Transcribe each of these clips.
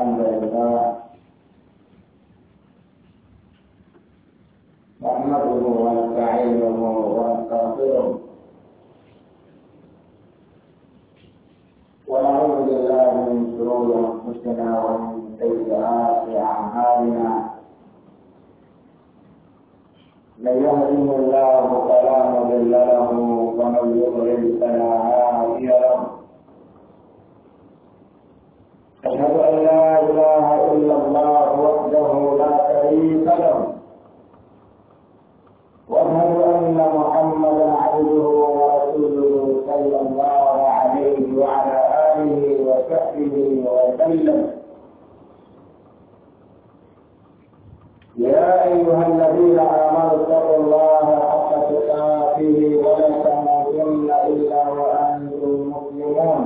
الحمد لله نحمده ونستعينه ونستغفره ونعوذ بالله من شرور انفسنا ومن سيئات اعمالنا من يهده الله فلا مضل له ومن يضلل فلا هادي له أشهد أن لا إله إلا الله وحده لا شريك له وأشهد أن محمدا عبده ورسوله صلى الله عليه وعلى آله وصحبه وسلم يا أيها الذين آمنوا اتقوا الله حق تقاته ولا تموتن إلا وأنتم مسلمون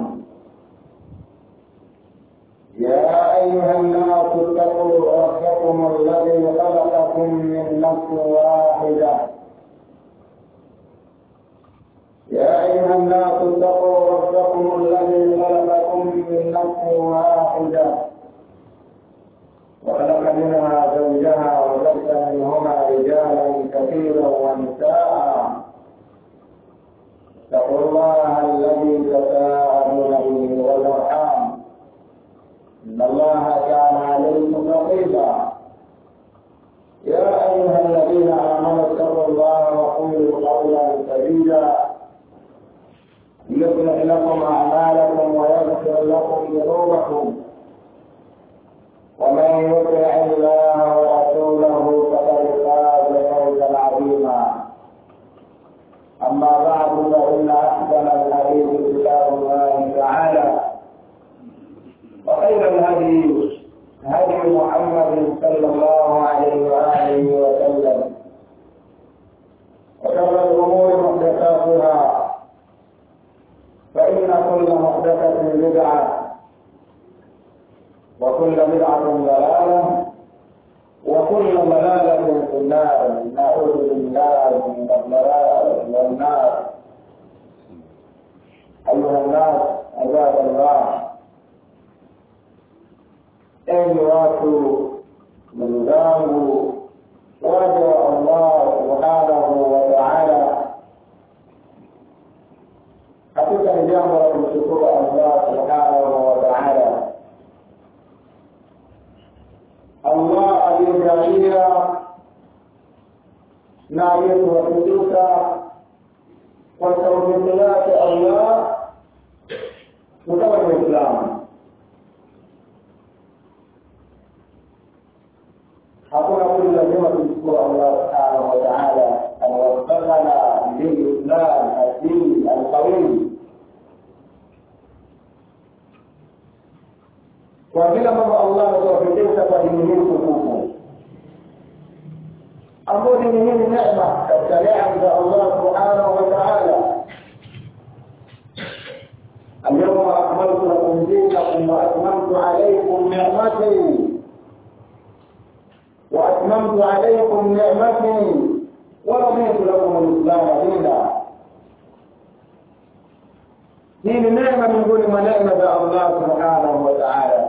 يا أيها الناس اتقوا ربكم الذي خلقكم من نفس واحدة يا أيها الناس اتقوا ربكم الذي خلقكم من نفس واحدة وخلق منها زوجها وبث منهما رجالا كثيرا ونساء اتقوا الله الذي تساءلون به والأرحام إن الله كان عليكم رقيبا يا أيها الذين آمنوا اتقوا الله وقولوا قولا سديدا يصلح لكم أعمالكم ويغفر لكم ذنوبكم ومن يطع الله ورسوله فقد فاز فوزا عظيما أما بعد فإن أحسن الحديث كتاب الله تعالى وخير الهدي هدي محمد صلى الله عليه وآله وسلم وشر الأمور محدثاتها فإن كل محدثة بدعة وكل بدعة ضلالة وكل ضلالة في النار نعوذ بالله من الضلال والنار أيها الناس عباد الله enyi watu ndugu zangu waja wa allah subhanahu wa taala hakika ni jambo la kumshukuru allah subhanahu wa taala allah aliyejalia na aliyetuwafikisha kwa taufiki yake allah tukawa ni waislamu hakuna budi lazima tumshukuru Allah subhanahu wa ta'ala anawafikana lilislam adini alqawim kwa vile ambavyo Allah ametuwafikisha kwa dini hii tukufu ambayo dini hii ni neema katika neema za Allah subhanahu wa ta'ala اليوم أكملت لكم دينكم وأتممت عليكم نعمتي وأتممت عليكم نعمتي ورضيت لكم الإسلام دينا hii ni neema miongoni mwa neema za Allah subhanahu wa ta'ala,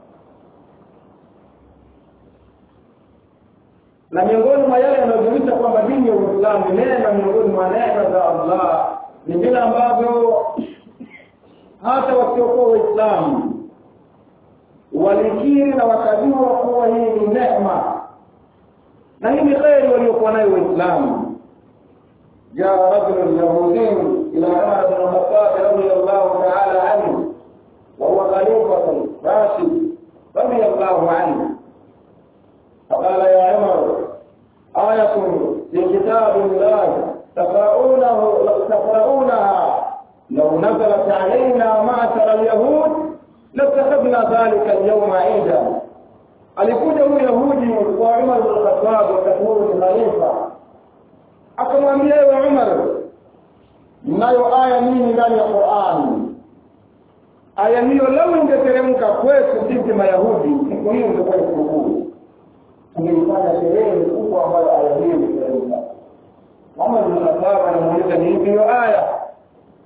na miongoni mwa yale yanayojulisha kwamba dini ya Uislamu ni neema miongoni mwa neema za Allah ni vile ambavyo hata wasiokuwa Waislamu walikiri na wakajua kuwa hii ni neema na hii ni kheri waliokuwa nayo waislamu جاء رجل يهودي إلى عمر بن الخطاب رضي الله تعالى عنه وهو خليفة راشد رضي الله عنه فقال يا عمر آية في كتاب الله تقرؤونه تقرؤونها لو نزلت علينا معشر اليهود لاتخذنا ذلك اليوم عيدا alikuja huyu yahudi kwa umar bin khattab wakati huo ni khalifa akamwambia ewe umar mnayo aya nyingi ndani ya qurani aya hiyo lau ingeteremka kwetu sisi mayahudi siku hiyo ingekuwa ni sikukuu tungeifanya sherehe kubwa ambayo aya hiyo iliteremka umar bin khattab anamuuliza ni ipi hiyo aya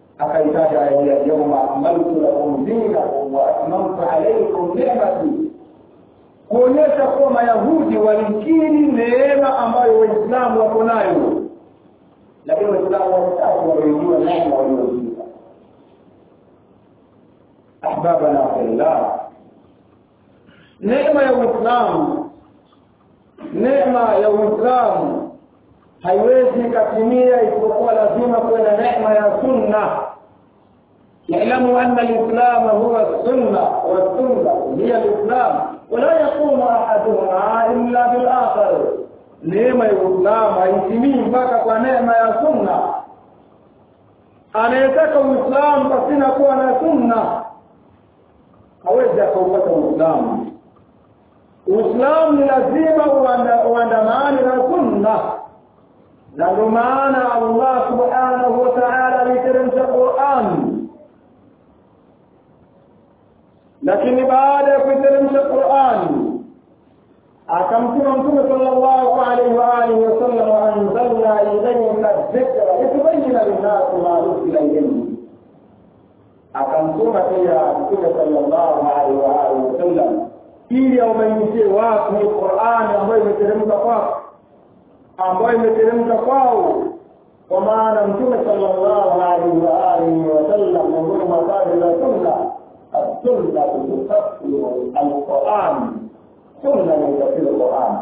akaitaja aya hii yauma akmaltu lakum dinakum wa atmamtu alaykum ni'mati kuonyesha kuwa mayahudi walikiri neema ambayo waislamu wako nayo lakini waislamu watatu waliojua neema walioziba ahbabana fillah neema ya uislamu neema ya uislamu haiwezi ikatimia isipokuwa lazima kuwe na neema ya sunna اعلموا أن الإسلام هو السنة والسنة هي الإسلام ولا يقوم أحدهما إلا بالآخر neema ya Uislamu haitimii mpaka kwa neema ya sunna. Anayetaka Uislamu pasina kuwa na sunna hawezi akaupata Uislamu. Uislamu ni lazima uandamane na sunna, na ndio maana Allah subhanahu wa ta'ala aliteremsha Qur'an lakini baada ya kuiteremsha Qur'an akamtuma mtume sallallahu alaihi wa alihi wasallam anzalna ilayka dhikra litubayyana linnasi ma nuzila ilayhim akamtuma pia mtume sallallahu alaihi wa alihi wasallam ili aubainishie watu hii Qur'an ambayo imeteremka kwao ambayo imeteremka kwao kwa maana mtume sallallahu alaihi wa alihi wasallam miongoni mwa kazi za sunna السنة تفسر القرآن سنة من تفسير القرآن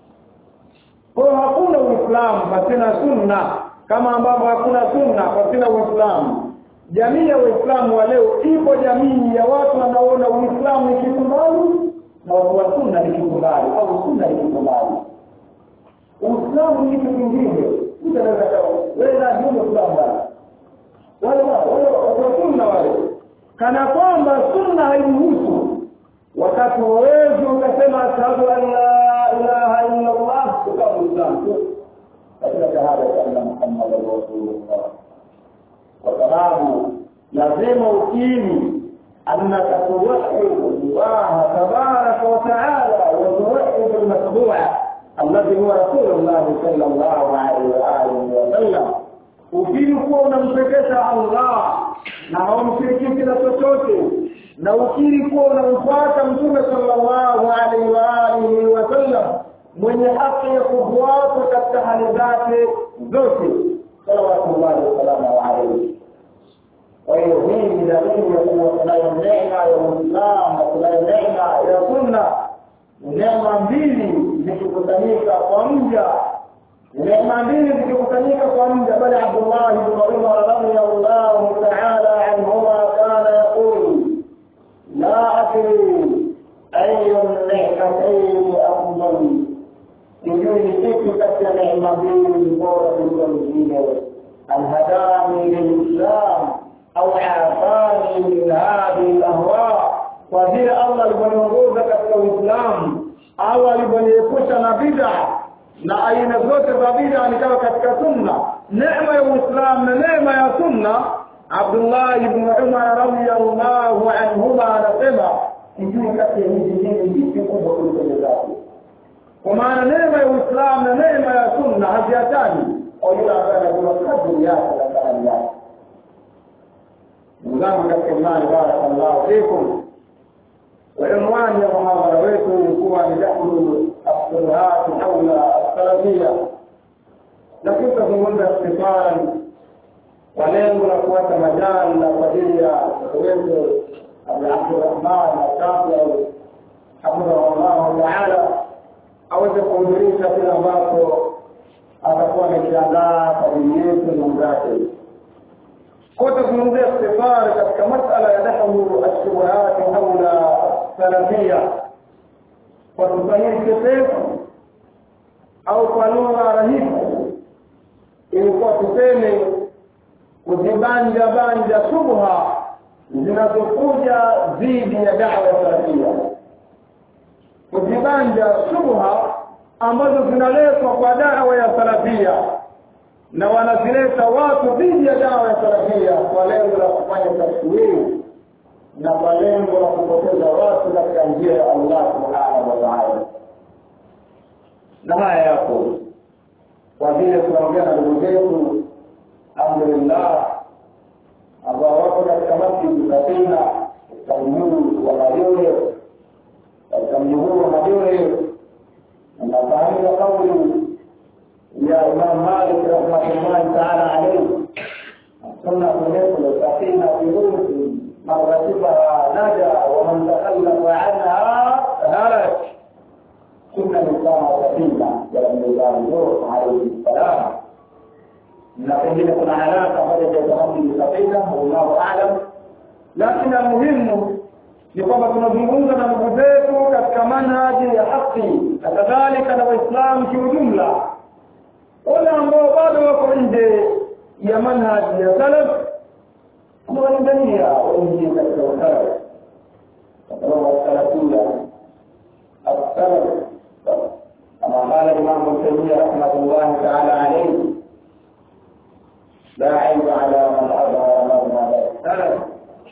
kwa hakuna uislamu pasina sunna kama ambavyo hakuna sunna pasina uislamu jamii ya waislamu wa leo ipo jamii ya watu wanaona uislamu ni kitu mbali na watu wa sunna ni kitu mbali au sunna ni kitu mbali uislamu ni kitu kingine mtu anaweza wewe na ndio uislamu mbali wale wale watu wa sunna wale kana kwamba sunna hairuhusu wakati wawezi ukasema ashhadu an la ilaha illa allah ukawa muislamu tu katika shahada ya anna muhammadan rasulullah kwa sababu lazima ukiri annaka tuwahidu allaha tabaraka wa taala wa tuwahidu almatbua alladhi huwa rasulullah sallallahu alaihi wa alihi wa sallam ukiri kuwa unampekesha allah na haumshirikishi na chochote na ukiri kuwa unamfuata mtume sallallahu alaihi wa alihi wasallam mwenye haki ya kufuatwa katika hali zake zote salawatullahi wasalamu alaihi kwa hiyo hii ni dalili ya kuwa tunayo neema ya uislamu na tunayo neema ya sunna neema mbili zikikutanika kwa mja neema mbili zikikusanyika kwa mja bali Abdullah ibn Umar radhiyallahu ta'ala anhuma kana yaqul la adri ayu ni'matayn afdal sijui ni kipi kati ya neema mbili bora kuliko nyingine alhadani lilislam au afani min hadhihi lahwa kwa vile Allah alivyoniongoza katika Uislamu au alivyoniepusha na bid'a na aina zote za bid'a nikawa katika sunna neema ya uislamu na neema ya sunna abdullah ibn umar radiyallahu anhuma anasema sijui kati ya hizi mbili zipi kubwa kuliko zake kwa maana neema ya uislamu na neema ya sunna haziatani au yule ambaye anajua kadri yake na thamani yake ndugu zangu katika imani barakallahu fikum وعنوان يا محاضرة ويكم ilikuwa ni dahlu الصلهات حول السلفية lakini tutazungumza ikhtisaran kwa lengo la kuacha majali na kwa ajili ya wetu Abu Abdurrahman Ashafi hafidhahullahu taala aweze kuhudhurisha kile ambacho atakuwa amekiandaa kwa ajili yetu ndugu zake kwa tuzungumzia ikhtisari katika masala ya dahlu ashubuhati haula salafia kwa kusahili chepefu au kwa lugha rahisi ilikuwa tuseme kuzibanja banja shubha zinazokuja dhidi ya dawa ya salafia kuzibanja shubha ambazo zinaletwa kwa dawa ya salafia na wanazileta watu dhidi ya dawa ya salafia kwa lengo la kufanya tashwiri na kwa lengo la kupoteza watu katika njia ya Allah subhanahu wa ta'ala. Na haya yapo kwa vile tunaongea na ndugu zetu, alhamdulillah, ambao wako katika masjidi Katina, Kaimuu, Wamayoyo, katika mji huu wa Madure nafahamika kauli ya Imam Malik rahmatullahi taala alayhi السنة مثل سفينة بروح من ركبها نجا ومن تخلف عنها هلك سنة الإسلام سفينة ولم يزال نوح عليه السلام na pengine kuna haraka moja jazahamdi safina wallahu aalam lakini almuhimu ni kwamba tunazungumza na ndugu zetu katika manhaji ya haki na kadhalika na waislamu kiujumla wale ambao bado wako nje ya manhaji ya salaf tunawalingania waingie katika usalaf sababu wasalafia السلف كما قال الإمام ابن تيمية رحمة الله تعالى عليه لا عيب على من أظهر مذهب السلف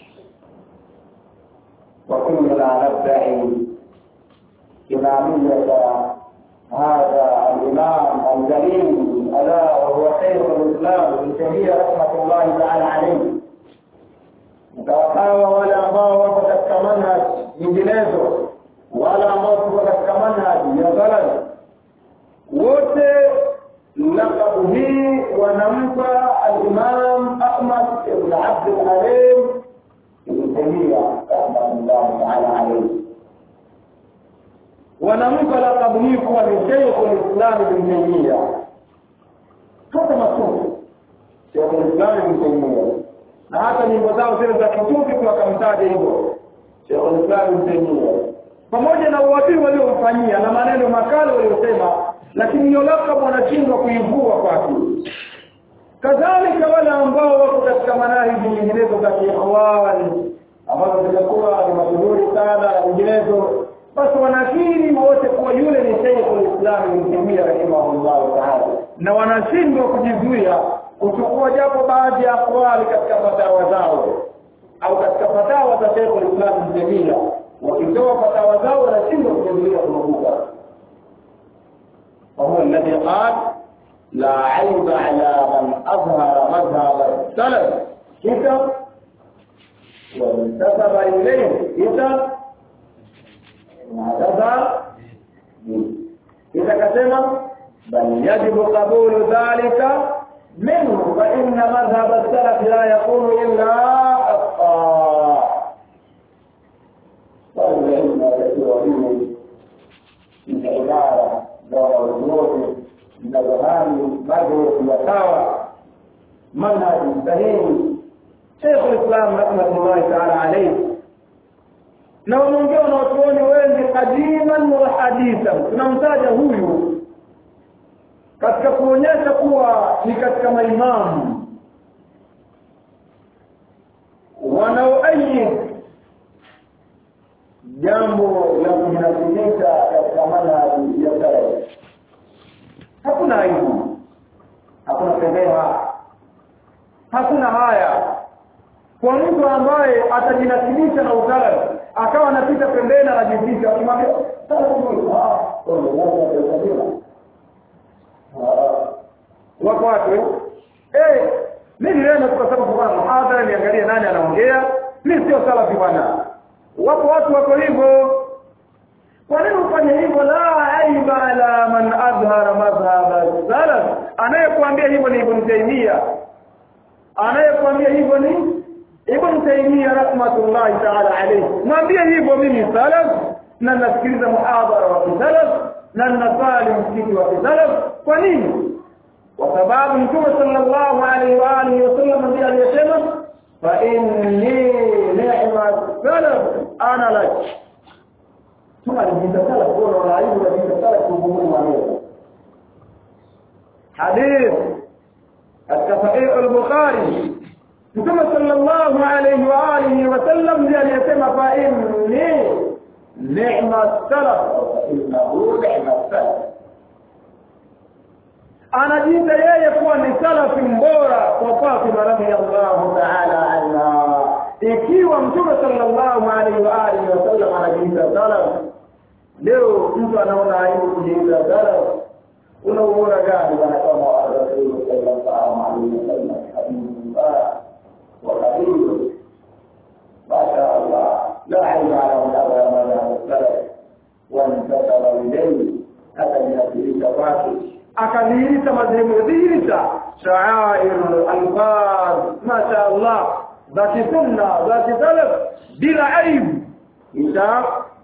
وكلنا ندعي إمامية هذا الإمام الجليل ألا وهو خير الإسلام ابن تيمية رحمة الله تعالى عليه mtawakawa wale ambao wako katika manhaj nyinginezo wala ambao tuko katika manhaji ya salaf wote lakabu hii wanampa al-Imam Ahmad ibn Abd al-Halim ibn Taymiyyah rahmatullahi ta'ala alayhi wanampa lakabu hii kuwa ni Sheikh al-Islam ibn Taymiyyah hata masufu Sheikh al-Islam ibn Taymiyyah na hata nyimbo zao zile za kitufi wakamtaja hivyo Sheikh al-Islam ibn Taymiyyah pamoja na uadui waliomfanyia na maneno makali waliosema lakini hiyo lakabu wanashindwa kuivua kwake kadhalika wale ambao wako katika manahiji nyinginezo za kiikhwani ambazo zimekuwa ni mashuhuri sana na nyinginezo basi wanakiri wote kuwa yule ni Sheikhul Islam Ibn Taymiyyah rahimahullah ta'ala na wanashindwa kujizuia kuchukua japo baadhi ya akwali katika fatawa zao au katika fatawa za Sheikhul Islam Ibn Taymiyyah wakitoa fatawa zao wanashindwa kujizuia kunubuka وهو الذي قال لا عيب على من أظهر مذهب السلف كتب وانتسب إليه كتب واعتذر إذا كتب بل يجب قبول ذلك منه فإن مذهب السلف لا يكون إلا حقا والعلم يسير من عبارة dawa zote zinazohami bado ya sawa manhaji sahihi Sheikh al-Islam rahmatullahi ta'ala alayhi na wanaongea na watuoni wengi kadiman wa hadithan tunamtaja huyu katika kuonyesha kuwa ni katika maimamu wanaoayi jambo la kujinasibisha katika manhaji ya salaf hakuna aibu hakuna fedheha hakuna haya kwa mtu ambaye atajinasibisha na usalaf akawa anapita pembeni anajificha akimwambia wako watu eh mimi leo kwa sababu kwa muhadhara niangalie nani anaongea mimi sio salafi bwana wapo watu wako hivyo kwa nini ufanye hivyo la aiba ala man adhhara madhhab salaf anayekuambia hivyo ni ibn taymiya anayekuambia hivyo ni ibn taymiya rahmatullahi ta'ala alayhi mwambie hivyo mimi salaf na nasikiliza muhadhara wa salaf na nasali msikiti wa salaf kwa nini kwa sababu mtume sallallahu alaihi wa alihi wasallam ndiye aliyesema fa inni ni'ma salaf ana lak ثم الجنة يقول ولا يجب الجنة يقومون عليه حديث الصحيح البخاري ثم صلى الله عليه وآله وسلم لأن يتم فإني نعم السلف فإنه نعم السلف anajiita yeye kuwa ni salafi mbora kwa Fatima radhiyallahu ta'ala anha ikiwa mtume sallallahu alaihi wa alihi wasallam anajiita salaf leo mtu anaona aibu kujiita salaf una ubora gani bwana kama wa rasul sallallahu alaihi wasallam habibullah wa qabil masha Allah la aibu ala mdaba salaf madhehebu yadhihirisha shaair alfaz masha Allah dhati sunna dhati salaf bila aibu insha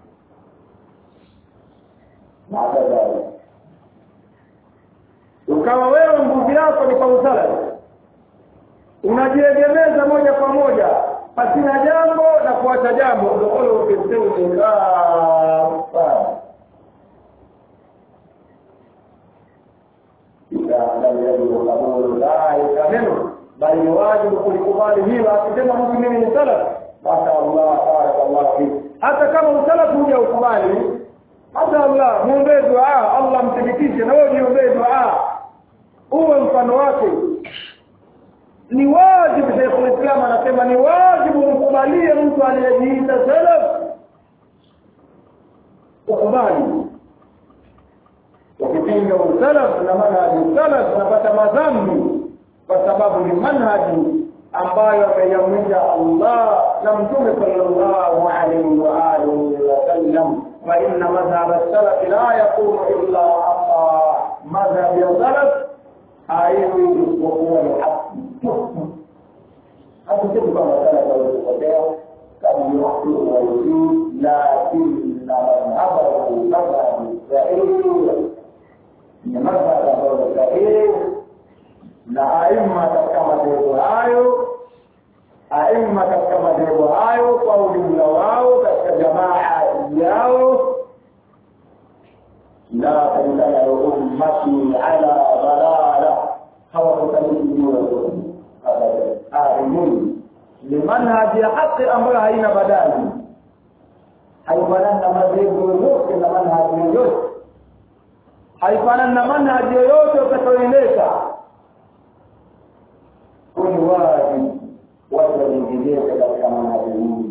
ukawa wewe nguvu yako ni kwa usalafi unajiegemeza moja kwa moja pasina jambo na kuacha jambo udkhulu fi silmi kafa minhu bali ni wajibu kulikubali hilo akisema mtu mimi ni salaf mashallah barakallahu fik hata kama usalafu huja ukubali mashallah muombee dua Allah mthibitishe na wewe niombee dua uwe mfano wake ni wajibu Sheikh Islam anasema ni wajibu mkubalie mtu aliyejiita salaf ukubali ukipinga usalaf na manhaji salaf unapata madhambi kwa sababu ni manhaji ambayo ameyamrisha Allah na Mtume sallallahu alaihi wa alihi wasallam wa inna madhhab as-salaf la yakunu illa haqa madhhab as-salaf haiwi isipokuwa ni haki hatusemi kwamba salaf hawezi kama ni haki wayujuu lakinna madhhabahu madhhabu sahihi ni madhhab ambayo sahihi na aima katika madhehebu hayo aima katika madhehebu hayo kwa ujumla wao katika jamaa yao la tantana ummati ala dalala hawakutanikiwa arimun ni manhaji ya haki ambayo haina badali haifanani na madhehebu yoyote na manhaji yoyote haifanani na manhaji yoyote utakayoileta kuni wajibu watu wajiingilie katika manhaji hii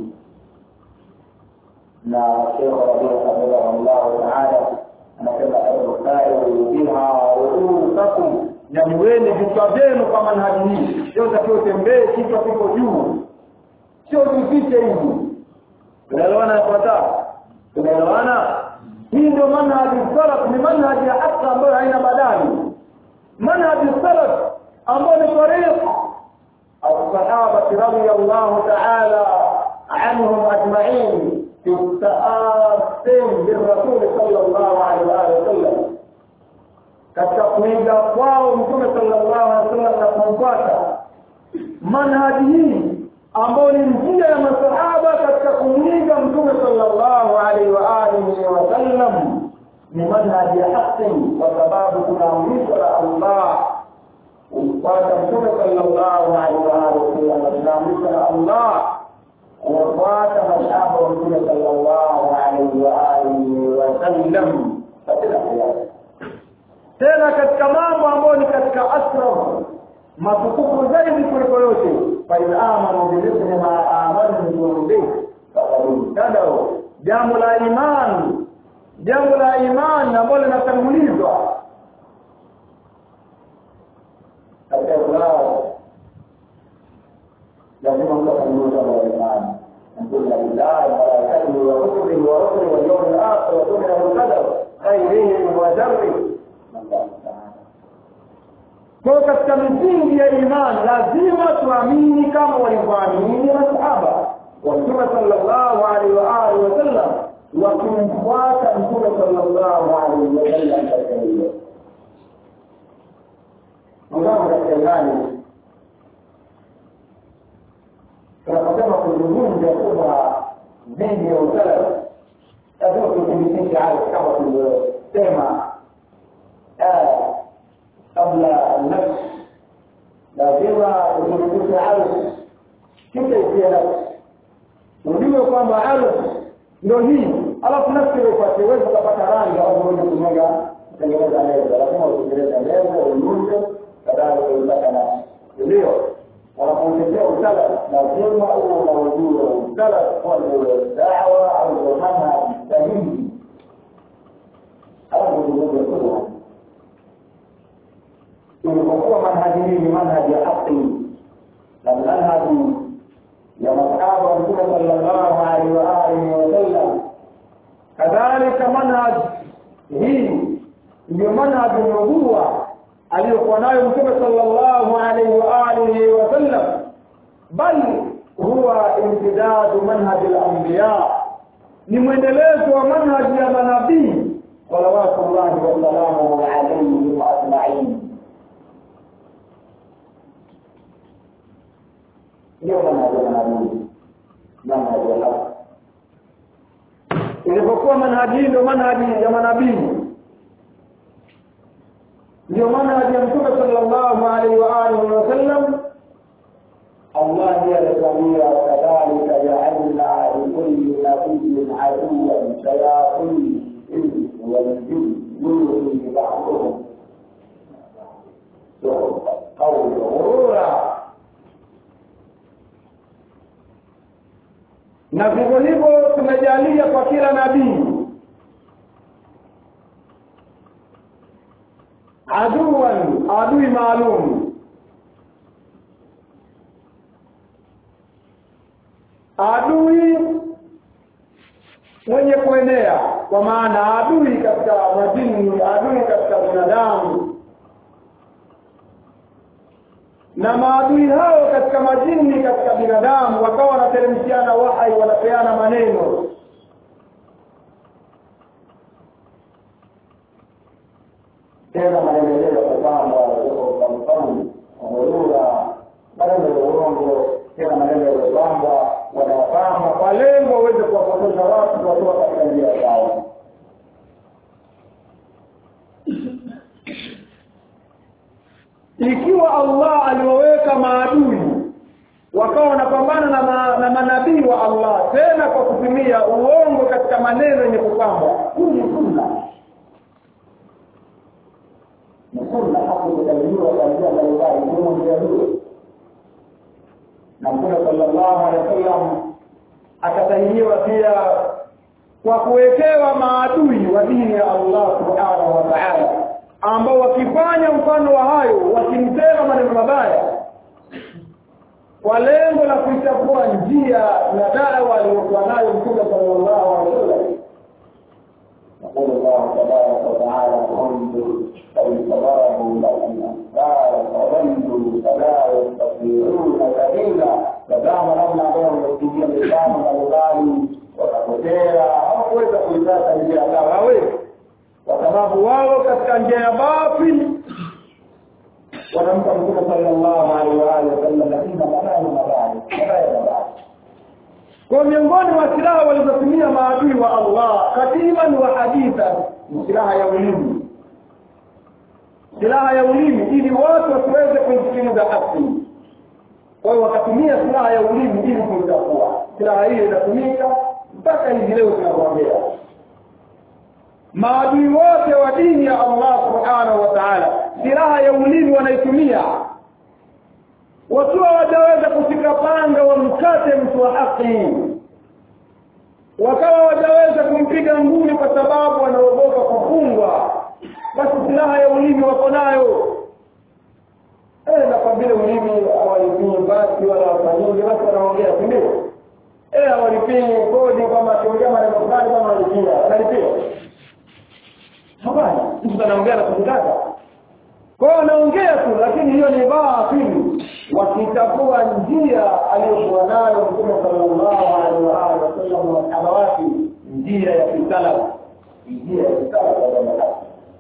na Sheikh Rabi hafidhahullahu taala anasema irfau biha ruusakum, nyanyueni vichwa vyenu kwa manhaji hii. Sio takiwa utembee kichwa kiko juu, sio tufiche hivi. Tunaelewana yafuatao? Tunaelewana? Hii ndio manhaji salaf, ni manhaji ya haki ambayo haina badali, manhaji salaf ambayo ni tariqa الصحابة رضي الله تعالى عنهم أجمعين في التآثم بالرسول صلى الله عليه وآله وسلم katika kuiga kwao mtume sallallahu alaihi wasallam na kumfuata manhaji hii ambayo ni njia ya masahaba katika kumwiga mtume sallallahu alaihi wa alihi wasallam ni manhaji ya haki kwa sababu tunaamrishwa na Allah kumfuata mtume sallallahu alaihi wa alihi wasallam tunaamrishwa na Allah kuwafuata masahaba wa mtume sallallahu alaihi wa alihi wasallam katika kiasi tena katika mambo ambayo ni katika asraf matukufu zaidi kuliko yote fain amanu bimithli ma amantum bih fakad ihtadau jambo la imani jambo la imani ambalo linatangulizwa katika Islamu lazima mtu atanguliza na imani نقول بالله وملائكته وكتبه ورسله واليوم الاخر وتؤمن بالقدر خيره وشره kwa katika misingi ya imani lazima tuamini kama walivyoamini masahaba wa mtume sallallahu alaihi wa alihi wasallam wakimfuata mtume sallallahu alaihi wasallam katika hilo mwanzo katika imani tunaposema kuzungumza kuwa dhidi ya usalama lazima tuthibitishe hayo kama tulivyosema kabla nafsi lazima uthibitishe ardhi kisha itie nafsi ujue kwamba ardhi ndo hii alafu nafsi upate uwezi ukapata rangi au uweze kumega kutengeneza meza lazima utengeneze meza unyunze kadhalika uipata nafsi ndio wanapotetea usala lazima uwe na ujue usala kuwa ndio dawa au ndio manhaji sahihi alafu uzungumze kubwa ilipokuwa manhaji hii ni manhaji ya haki na manhaji ya masahaba wa mtume sallallahu alaihi wa alihi wasallam kadhalika manhaj hii ndio manhaji nubuwa aliyokuwa nayo mtume sallallahu alaihi wa alihi wasallam bal huwa imtidadu manhaji al-anbiya ni mwendelezo wa manhaji ya manabii salawatullahi wasalamuhu alaihim ajmain ndio manhaji ya manabii manhaji ya haki ilipokuwa manhaji hii ndio manhaji ya manabii ndio manhaji ya mtume sallallahu alaihi wa alihi wasallam Allah ndiye alikwambia kadhalika ja'alna likulli nabiyyin aduwwan shayatin insi wal jinn yuhi ba'dhum qawla ghurura na vivyo hivyo tumejalia kwa kila nabii aduwan adui maalum adui mwenye kuenea kwa maana adui katika majini adui katika binadamu na maadui hao katika majini katika binadamu wakawa wanateremshiana wahai wanapeana maneno tena maendeleo ya kupamba kwa mfano ngorura maneno ya uongo tena maneno yaliyopangwa wanayapamba kwa lengo waweze kuwapotosha watu watoa katika njia zao ikiwa Allah aliwaweka maadui wakawa wanapambana na, ma, na manabii wa Allah tena kwa kutumia uongo katika maneno yenye kupambwa hii ni sunna ni sunna haki kutabiliwa kwa njia mbalimbali ikiwemo njia hiyo na mtume sallallahu alaihi wasallam akatahiniwa pia kwa kuwekewa maadui wa dini ya Allah subhanahu wa ta'ala ambao wakifanya mfano wa hayo wakimtema maneno mabaya kwa lengo la kuichafua njia na dawa aliyokuwa nayo mtume sallallahu alaihi wasallam يقول الله تبارك وتعالى انظر كيف ضربوا لكم الامثال فضلوا فلا يستطيعون سبيلا تزعم namna ambao wamepigia mifano mbalimbali wakapotea hawakuweza kuipata njia yao hawezi kwa sababu wao katika njia ya batili wanampa mtume sallallahu alaihi wa alihi wasallam lakini mabaya mabaya mabaya mabaya kwa miongoni mwa silaha walizotumia maadui wa Allah katiban wa haditha ni silaha ya ulimi silaha ya ulimi ili watu wasiweze kuisikiliza haki kwa hiyo wakatumia silaha ya ulimi ili kuitafua silaha hiyo inatumika mpaka hivi leo tunavyoongea maadui wote wa dini ya Allah subhanahu wa ta'ala silaha ya ulimi wanaitumia wakiwa wataweza kushika panga wamkate mtu wa haki wakawa wataweza kumpiga ngumi kwa sababu wanaogopa kufungwa basi silaha ya ulimi wako nayo eh na kwa vile ulimi hawalipii basi wala wafanyingi basi wanaongea si ndio eh hawalipii kodi kwamba akiongea maneno fulani kama analipia analipia hapana mtu anaongea na kutaka kwa wanaongea tu lakini hiyo ni batili wakitafua njia aliyokuwa nayo mtume sallallahu alaihi wa alihi wasallam wa sahaba wake njia ya kisalaf njia ya kisalaf ya jamii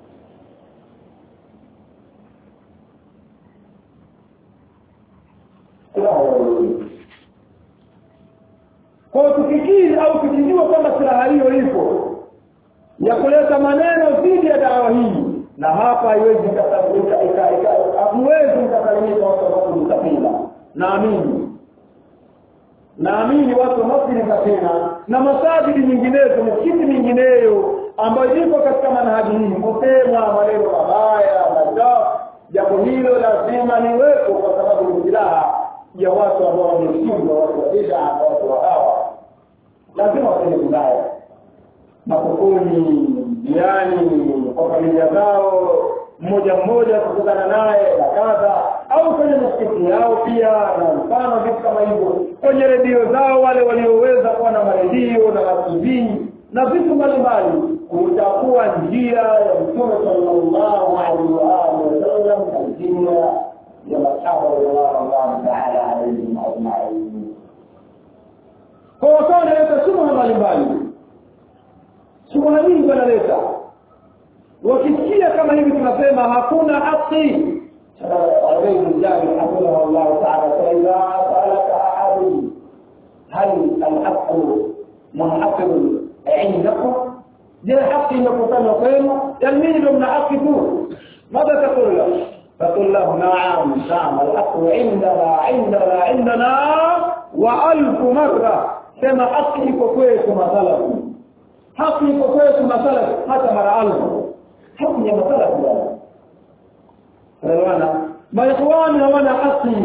kwa tukikiri au tukijua kwamba silaha hiyo ipo ya kuleta maneno dhidi ya dawa hii na hapa haiwezi hamuwezi mkasalimika watu wanaokusafina naamini naamini watu wanaosikiliza tena na masabidi nyinginezo misikiti mingineyo ambayo iko katika manhaji hii kusemwa maneno mabaya machafu jambo hilo lazima liwepo kwa sababu ni silaha ya watu ambao wameshindwa watu wa bid'a watu wa hawa lazima waseme vibaya makukuni jirani kwa familia zao mmoja mmoja kukutana naye na kadha au kwenye misikiti yao pia na mfano vitu kama hivyo kwenye redio zao wale walioweza kuwa na maredio na matv na vitu mbalimbali utakuwa njia ya mtume sallallahu alaihi wa alihi wasallam na njia ya masahaba radhiallahu taala alaihim ajmain kwa wakawa wanaleta shubha mbalimbali shubha nyingi wanaleta wakisikia kama hivi tunasema hakuna haki عليه الجابر حفظه الله تعالى فإذا سألك أحد هل الحق منحصر عندكم دي الحق يكون قيمة يلمين من حق تقول ماذا تقول له تقول له نعم نعم الحق عندنا عندنا عندنا وألف مرة كما حق يكوكويك مثلا حق يكوكويك مثلا حتى مرة ألف حق مثلا elewana maikhwani hawana haki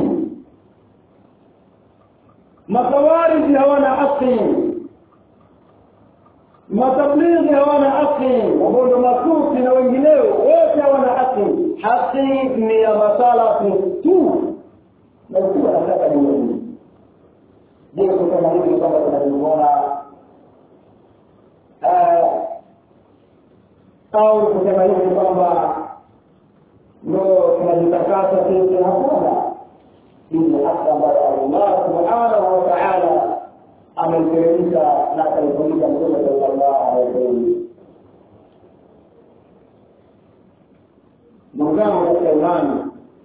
makawariji hawana haki matablighi hawana haki wabondo masufi na wengineo wote hawana haki haki ni ya masalafu tu na ukiwa nataka niweni je kusema hivi kwamba tunajiona au kusema hivi kwamba ndo tunajitakasa sisi hakuna hii haki ambayo allah subhanahu wa taala ameiteremsha na akaifundisha mtume sallallahu alaihi wasallam ndugu zangu katika imani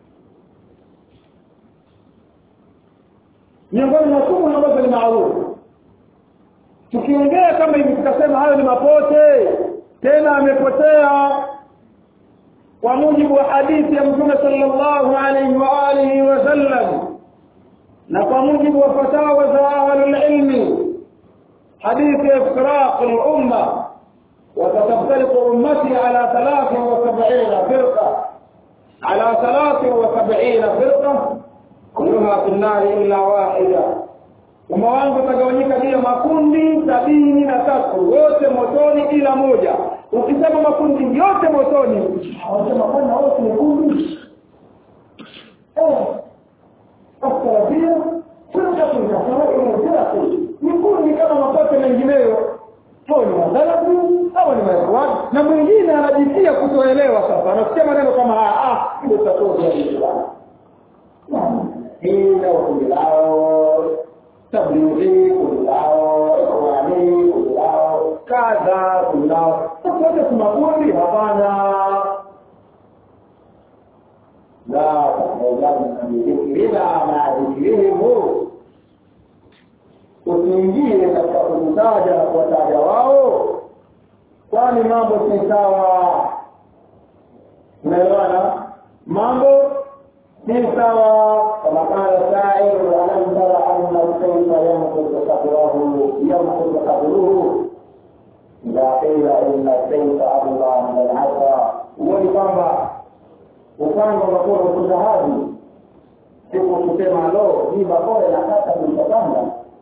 miongoni mwa sumu ambazo ni maarufu tukiongea kama hivi tukasema hayo ni mapote tena amepotea kwa mujibu wa hadithi ya mtume sallallahu alaihi wa alihi wasallam na kwa mujibu wa fatawa za ahlulilmi hadithi ya iftiraq lumma وستفترق أمتي على ثلاث وسبعين فرقة على ثلاث وسبعين فرقة كلها في النار إلا واحدة umma wangu utagawanyika juu ya makundi sabini na tatu wote motoni ila moja ukisema makundi yote motoni wanasema bwana wote ni kundi asalafia ni kundi kama mapote mengineyo hao ni madhalabu au ni maekwani na mwingine anajitia kutoelewa sasa anasikia maneno kama haya ah ndio tatoa hii ndio kundi lao tablighi kundi lao ikhwani kundi lao kadha kundi lao wote kuna kundi hapana la tahdhirina ma dhikrihimu usiingie katika kutaja na kuwataja wao kwani mambo si sawa unaelewana mambo si sawa kama qala sa'ir alam tara anna kayfa yanqudu sabrahu yanqudu sabruhu idha qila inna sayfa Allah min al-asa huoni kwamba upanga unakuwa ukusahadi siku kusema lo hii bakora inakata kulikapanga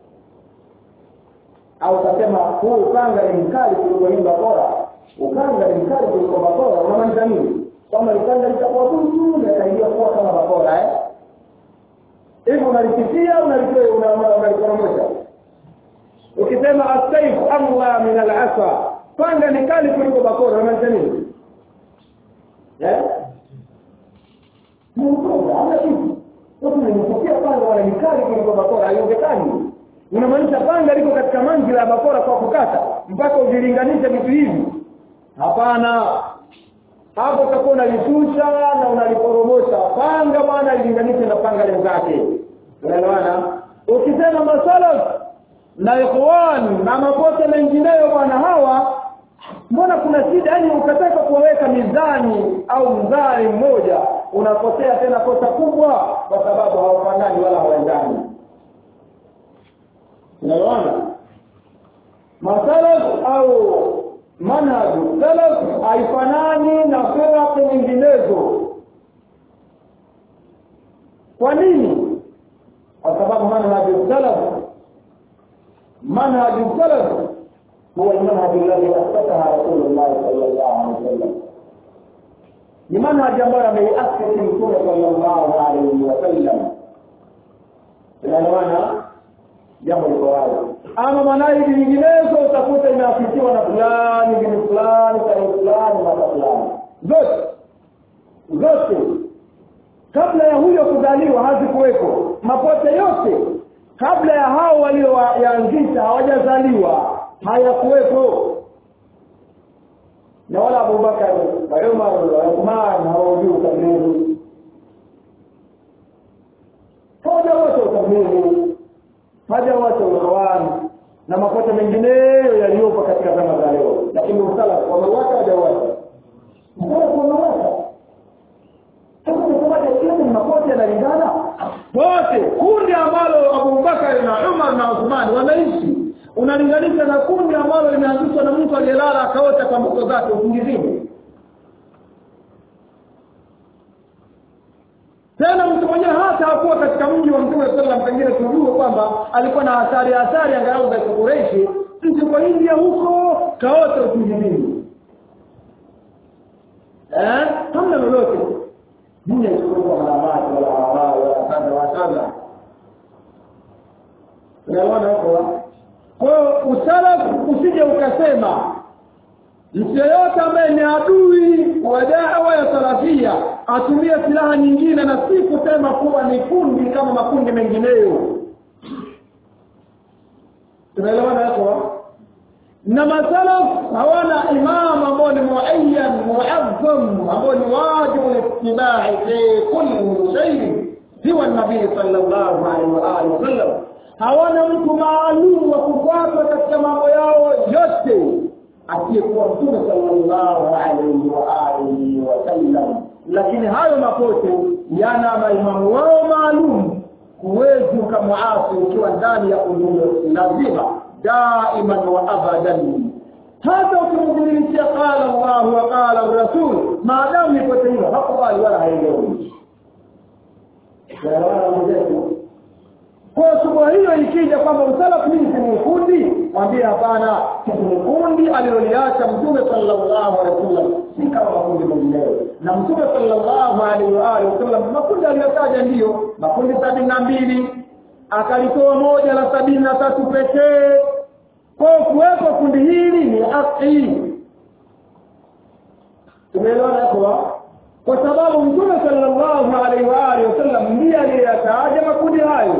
au utasema huu upanga ni mkali kuliko hii bakora upanga ni mkali kuliko bakora unamaanisha nini kwamba upanga litakuwa butu linasaidia kuwa kama bakora eh hivi unalipitia unaliporomosha ukisema asaif amla min alasa panga ni kali kuliko bakora unamaanisha nini eh hamna kitu watu wananifikia panga wana mikali kuliko bakora haiwezekani unamaanisha panga liko katika manzila ya bakora kwa kukata mpaka uvilinganishe vitu hivi hapana hapo utakuwa unalishusha na unaliporomosha panga bwana ilinganishe na panga lenzake unaelewana ukisema masalaf na ikhwan na mapote mengineyo bwana hawa mbona kuna shida yani ukataka kuwaweka mizani au mzani mmoja unapotea tena kosa kubwa kwa sababu hawafanani wala hawaendani unaelewana masalaf au manhaju salaf haifanani na firaq nyinginezo kwa nini kwa sababu manhaju salaf manhaju salaf huwa almanhaj alladhi assasaha rasulullah sallallahu alaihi wasallam ni manhaji ambayo ameiasisi mtume sallallahu alaihi wasallam tunaelewana jambo liko wazi ama manaidi nyinginezo utakuta imeafikiwa na fulani bini fulani tarehe fulani mata fulani zote zote kabla ya huyo kuzaliwa hazikuweko mapote yote kabla ya hao walioyaanzisha hawajazaliwa hayakuwepo na wala abubakar na umar na uthman hawajui utabiri hawaja wote utabiri haja wote ukhawani na makosa mengineyo yaliyopo katika zama za leo lakini usala wamewaka hajawaka usala wamewaka yote makosa yanalingana wote kundi ambalo abubakari na umar na uthmani wanaishi unalinganisha na kundi ambalo limeanzishwa na mtu aliyelala akaota kwa mbuto zake usingizini tena mtu mwenyewe hata hakuwa katika mji wa mtume sallam pengine tujue kwamba alikuwa na athari athari angalau za kureishi mtu kwa india huko kaota usingizini eh hamna lolote dunia isikuwa haramati wala haramati wala kadha wa kadha unaona hapo kwa hiyo usalafu usije ukasema mtu yeyote ambaye ni adui wa dawa ya salafia atumie silaha nyingine na si kusema kuwa ni kundi kama makundi mengineyo tunaelewana hapo na masalaf hawana imam ambao ni muayyan muazzam ambao ni wajibu littibai fi kulli shay siwa nabii sallallahu alaihi wa alihi wasallam hawana mtu maalum wa kufuata katika mambo yao yote asiyekuwa mtume sallallahu alaihi wa alihi wasallam lakini hayo mapote yana maimamu wao maalum huwezi ukamwasi ukiwa ndani ya ulume lazima daiman wa abadan hata ukimdhihirishia qala llahu wa qala rasul maadamu ipote hilo hakubali wala haelewi kwa subuha hiyo ikija kwamba usalafu hii ni kundi mwambie hapana ni kundi aliloliacha mtume sallallahu alaihi wasallam si kama makundi mengineyo na mtume sallallahu alaihi wa alihi wasallam makundi aliyotaja ndiyo makundi sabini na mbili akalitoa moja la sabini na tatu pekee kwa kuwepo kundi hili ni haki tumeelewana hapo kwa sababu mtume sallallahu alaihi wa alihi wasallam ndiye aliyeyataja makundi hayo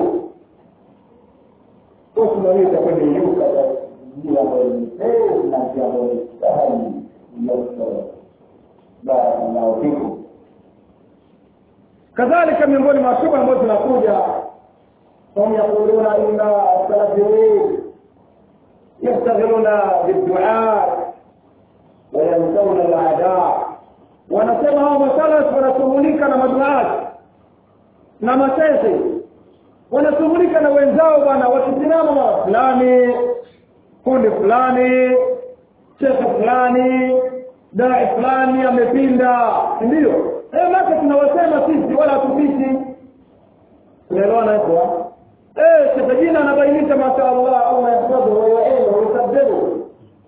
kwa tunaweza kwenda yuka njia ambayo ni heri na njia ambayo ni sahali iliyotoa barakallahu fikum kadhalika miongoni mwa shubha ambazo zinakuja hum yaquluna inna salafiyin yastaghiluna biddua wayamsauna aladaa wanasema hao masalaf wanashughulika na maduati na masese wanashughulika na wenzao bwana wakisimama mara fulani kundi fulani shekhe fulani dai fulani amepinda ndio eh maka tunawasema sisi wala hatupishi unaelewana hapo eh shekhe jina anabainisha mashaallah au yahfadhu wa yu'inu wa yusabbihu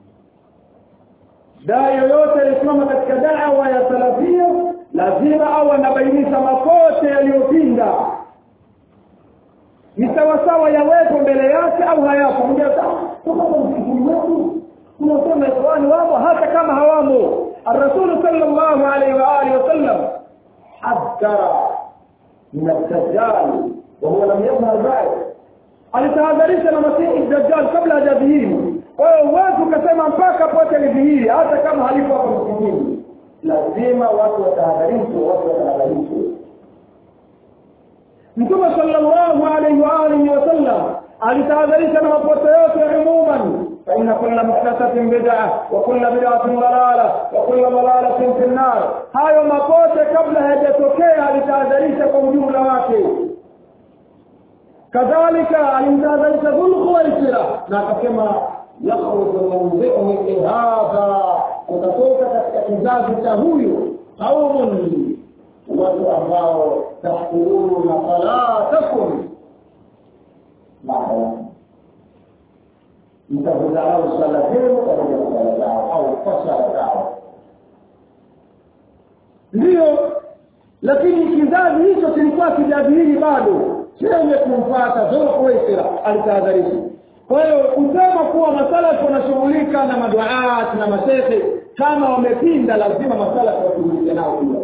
dai yoyote alisimama katika da'wa ya salafia lazima au anabainisha makosa yaliyopinda ni sawasawa yawepo mbele yake au hayapo msikini wetu tunasema ikhwani wamo hata kama hawamo الرسول صلى الله عليه وآله وسلم حذر من الدجال وهو لم يظهر بعد alitahadharisha na masihi dajjal kabla hajadhihiri kwa hiyo huwezi ukasema mpaka pote lidhihiri hata kama halipo hapo msikini lazima watu watahadharishwe watu watahadharishwe mtume sallallahu alaihi wa alihi wasallam alitahadharisha na mapote yote umuman فإن كل محدثة بدعة وكل بدعة ضلالة وكل ضلالة في النار hayo mapote kabla hayajatokea alitahadharisha kwa ujumla wake kadhalika alimtahadharisha dhulkhuwaisira na akasema yakhruju min dhihnihi hadha utatoka katika kizazi cha huyu qaumun watu ambao tahkuruna salatakum mtahudharau sala zenu pamoja na sala zao au kwa sala zao ndiyo lakini kizazi hicho kilikuwa kijadhihiri bado chenye kumfata dhulhuwaisira alitahadharisha kwa hiyo kusema kuwa masalafu wanashughulika na maduat na mashehe kama wamepinda lazima masalafu washughulike nao pia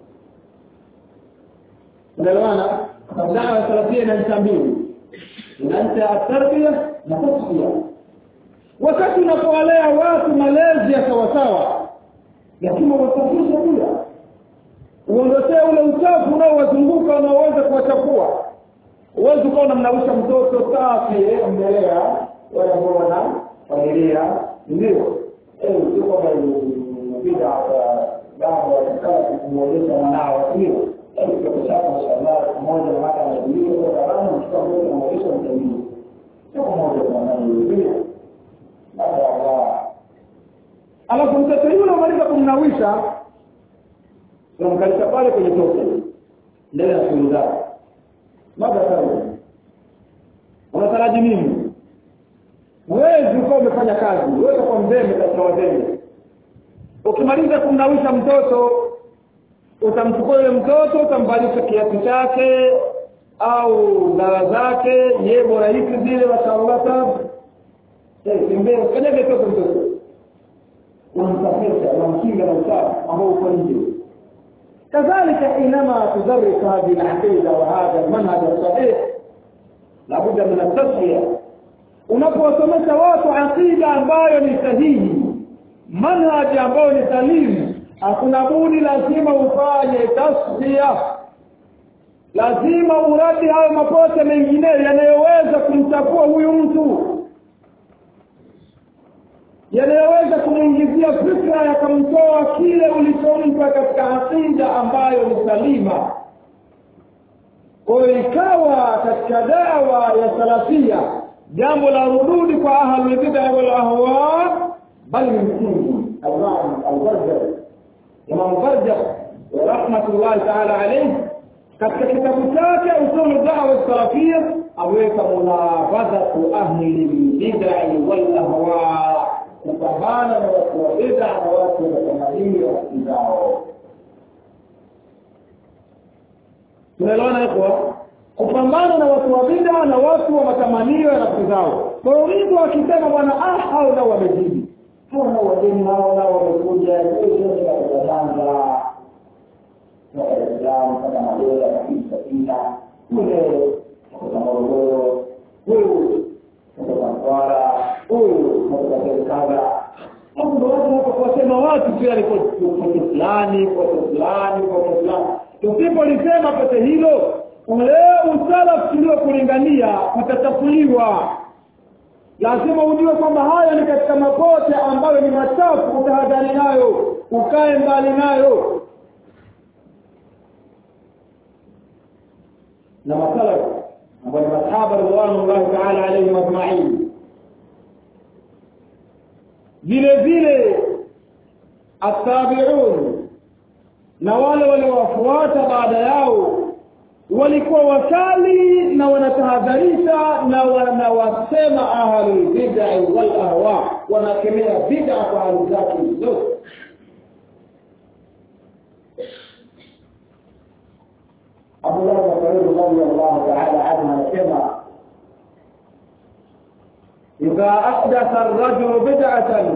unaelewana dawa ya salafia ina ncha mbili ina ncha ya tarbia na tasfia wakati unapowalea watu malezi ya sawasawa lazima wasafishe pia uondosee ule uchafu unaowazunguka unaoweza kuwachafua huwezi ukawa unamnawisha mtoto safi mmelea wanaona familia ndio sio kwamba bida dawa watakala kumwonyesha mwanao sio kushaka mashallah mmoja na mara anajulia kwa sababu mtoto mmoja anamwonyesha mtamii sio mmoja kwa mara baada ya Allah alafu mtoto yule umaliza kumnawisha unamkalisha pale kwenye toke mbele ya shughuli zake mada sana unataraji nini huwezi ukawa umefanya kazi huwezi kwa mzembe katika wazembe ukimaliza kumnawisha mtoto utamchukua yule mtoto utamvalisha kiatu chake au dawa zake ye bora hiki zile mashallah tabu tembea kanyage toto mtoto unamsafisha unamkinga na usafi ambao uko nje كذلك حينما تدرس هذه العقيده وهذا المنهج الصحيح لابد من التصفيه unapowasomesha watu aqida ambayo ni sahihi manhaji ambayo ni salimu hakuna budi lazima ufanye tasfia lazima uradi hayo makosa mengineyo yanayoweza kumchafua huyu mtu yanayoweza kumwingizia fikra yakamtoa kile ulichompa katika aqida ambayo ni salima kwayo ikawa katika dawa ya salafia jambo la rududi kwa ahlulbida walahwa bali ni msingi albarjar imam barjar rahmatullahi taala alaihi katika kitabu chake usulu dawa salafia aweka munabadhatu ahli lbidai walahwa kupambana na watu wa bid'a na watu wa matamanio zao. Tunaelewana hapo? Kupambana na watu wa bid'a na watu wa matamanio ya nafsi zao. Kwa hiyo mtu akisema bwana ah hao nao wamezidi. Hao nao wageni hao nao wamekuja kesho ni kutazanga. Kwa Islam kama madola kabisa kila kule kwa Morogoro huyu kutoka Mtwara huyu kutoka Serikali hapo ndo watu hapo kuwasema watu pia ni kwa fulani kwa fulani kwa fulani tusipolisema pote hilo ule usalaf tuliokulingania utatafuliwa lazima ujue kwamba haya ni katika mapote ambayo ni machafu utahadhari nayo ukae mbali nayo na masalaf ambao ni masahaba ridwanullahi taala alaihim ajmain vile vile attabiun na wale waliowafuata baada yao walikuwa wakali na wanatahadharisha na wanawasema ahlulbidai walahwa wanakemea bida kwa hali zake zote abdullah bin mas'ud radiyallahu ta'ala anhu anasema idha ahdatha ar-rajulu bid'atan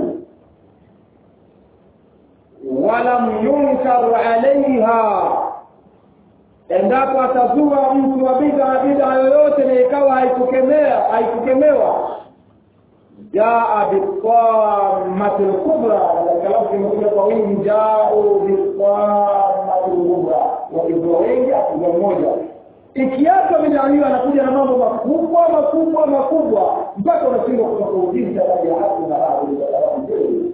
walam yunkar 'alayha endapo atazua mtu wa bid'a bid'a yoyote na ikawa haikukemea haikukemewa jaa biqamati al-kubra katika lafzi imekuja kwa wingi jao biqamati al-kubra wakizua wengi akizua mmoja ikiacha bid'a hiyo anakuja na mambo makubwa makubwa makubwa mpaka unashindwa kutofautisha kati ya haki na baadhi kwa sababu nzuri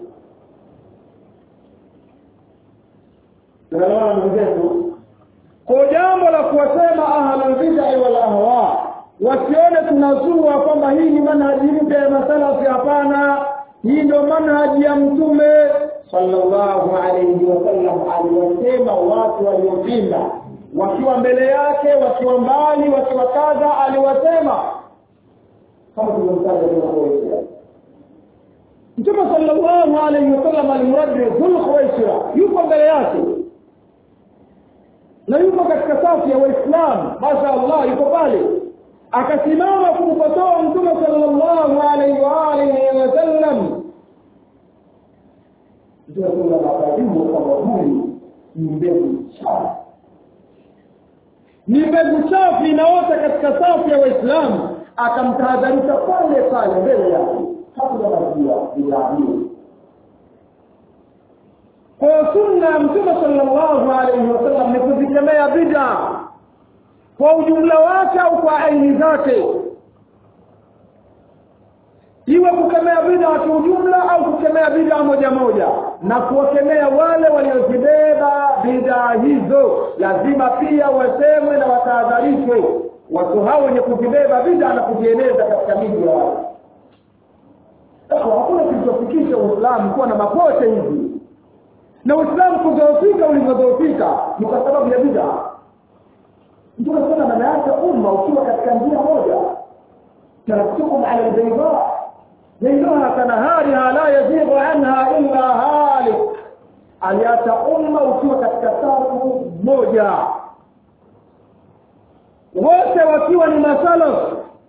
tunaelewana ndugu zetu kwa jambo la kuwasema ahlul bid'ah wal ahwa wasione tunazua kwamba hii ni manhaji mpya ya masalafi hapana hii ndio manhaji ya mtume sallallahu alayhi wasallam aliwasema watu waliopinda wakiwa mbele yake wakiwa mbali wakiwa kadha aliwasema kama tulivyomtaja kwa Mtume sallallahu alayhi wasallam alimraddi Dhul Khuwaisira yuko mbele yake na yuko katika safu ya waislamu masha allah yuko pale akasimama kumkosoa mtume sallallahu alaihi wa alihi wasallam ndio kuna makadimu kwamba huyu ni mbegu chafu ni mbegu chafu inaota katika safu ya waislamu akamtahadharisha pale pale mbele yake hakujamalizia bidhaa hiyo kwa sunna ya mtume sallallahu alaihi wasallam ni kuzikemea bid'a kwa ujumla wake au kwa aini zake iwe kukemea bid'a kiujumla au kukemea bid'a moja moja na kuwakemea wale waliozibeba bid'a hizo lazima pia wasemwe na watahadharishwe watu hao wenye kuzibeba bid'a na kuzieneza katika miji ya watu hakuna kilichofikisha uislamu kuwa na mapote hivi na uislamu kudhoofika ulivyodhoofika ni kwa sababu ya bid'a mtume sana ameacha umma ukiwa katika njia moja taraktukum ala albayda ليلها كنهارها لا يزيغ عنها إلا هالك aliacha umma ukiwa katika safu moja wote wakiwa ni masalaf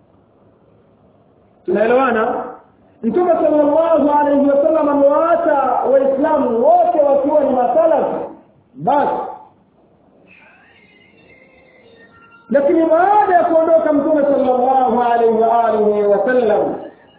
tunaelewana mtume sallallahu alaihi wasallam amewaacha waislamu wote wakiwa ni masalaf basi lakini baada ya kuondoka mtume sallallahu alaihi wa alihi wasallam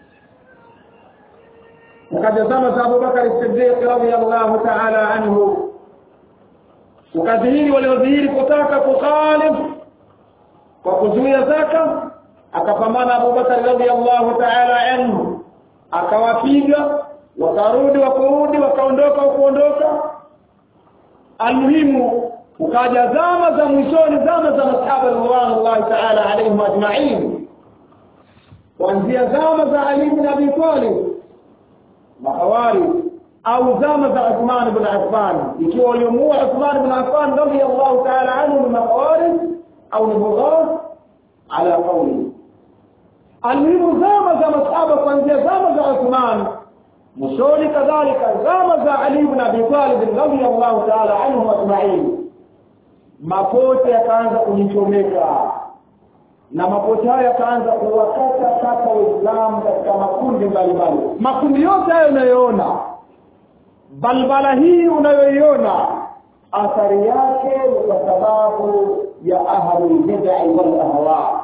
وقد زمز أبو بكر الصديق رضي الله تعالى عنه ukadhihiri waliodhihiri kutaka kukhalif kwa kuzuia zaka akapambana abubakari radiallahu taala anhu akawapiga wakarudi wakurudi wakaondoka wakuondoka almuhimu ukaja zama za mwishoni zama za masahaba ridwanullahi taala alaihim ajmain kuanzia zama za ali bin abi talib mahawari au zama za Uthman ibn Affan ikiwa waliomuua Uthman ibn Affan radiyallahu ta'ala anhu ni mahawari au ni bughat ala qawli almuhimu zama za masahaba kuanzia zama za Uthman mwishoni kadhalika zama za Ali ibn Abi Talib radiyallahu ta'ala anhu ajma'in mapote yakaanza kujichomeka na mapote hayo yakaanza kuwakata kata waislamu katika makundi mbalimbali makundi yote hayo unayoona balbala hii unayoiona athari yake ni kwa sababu ya ahlulbidai walahwa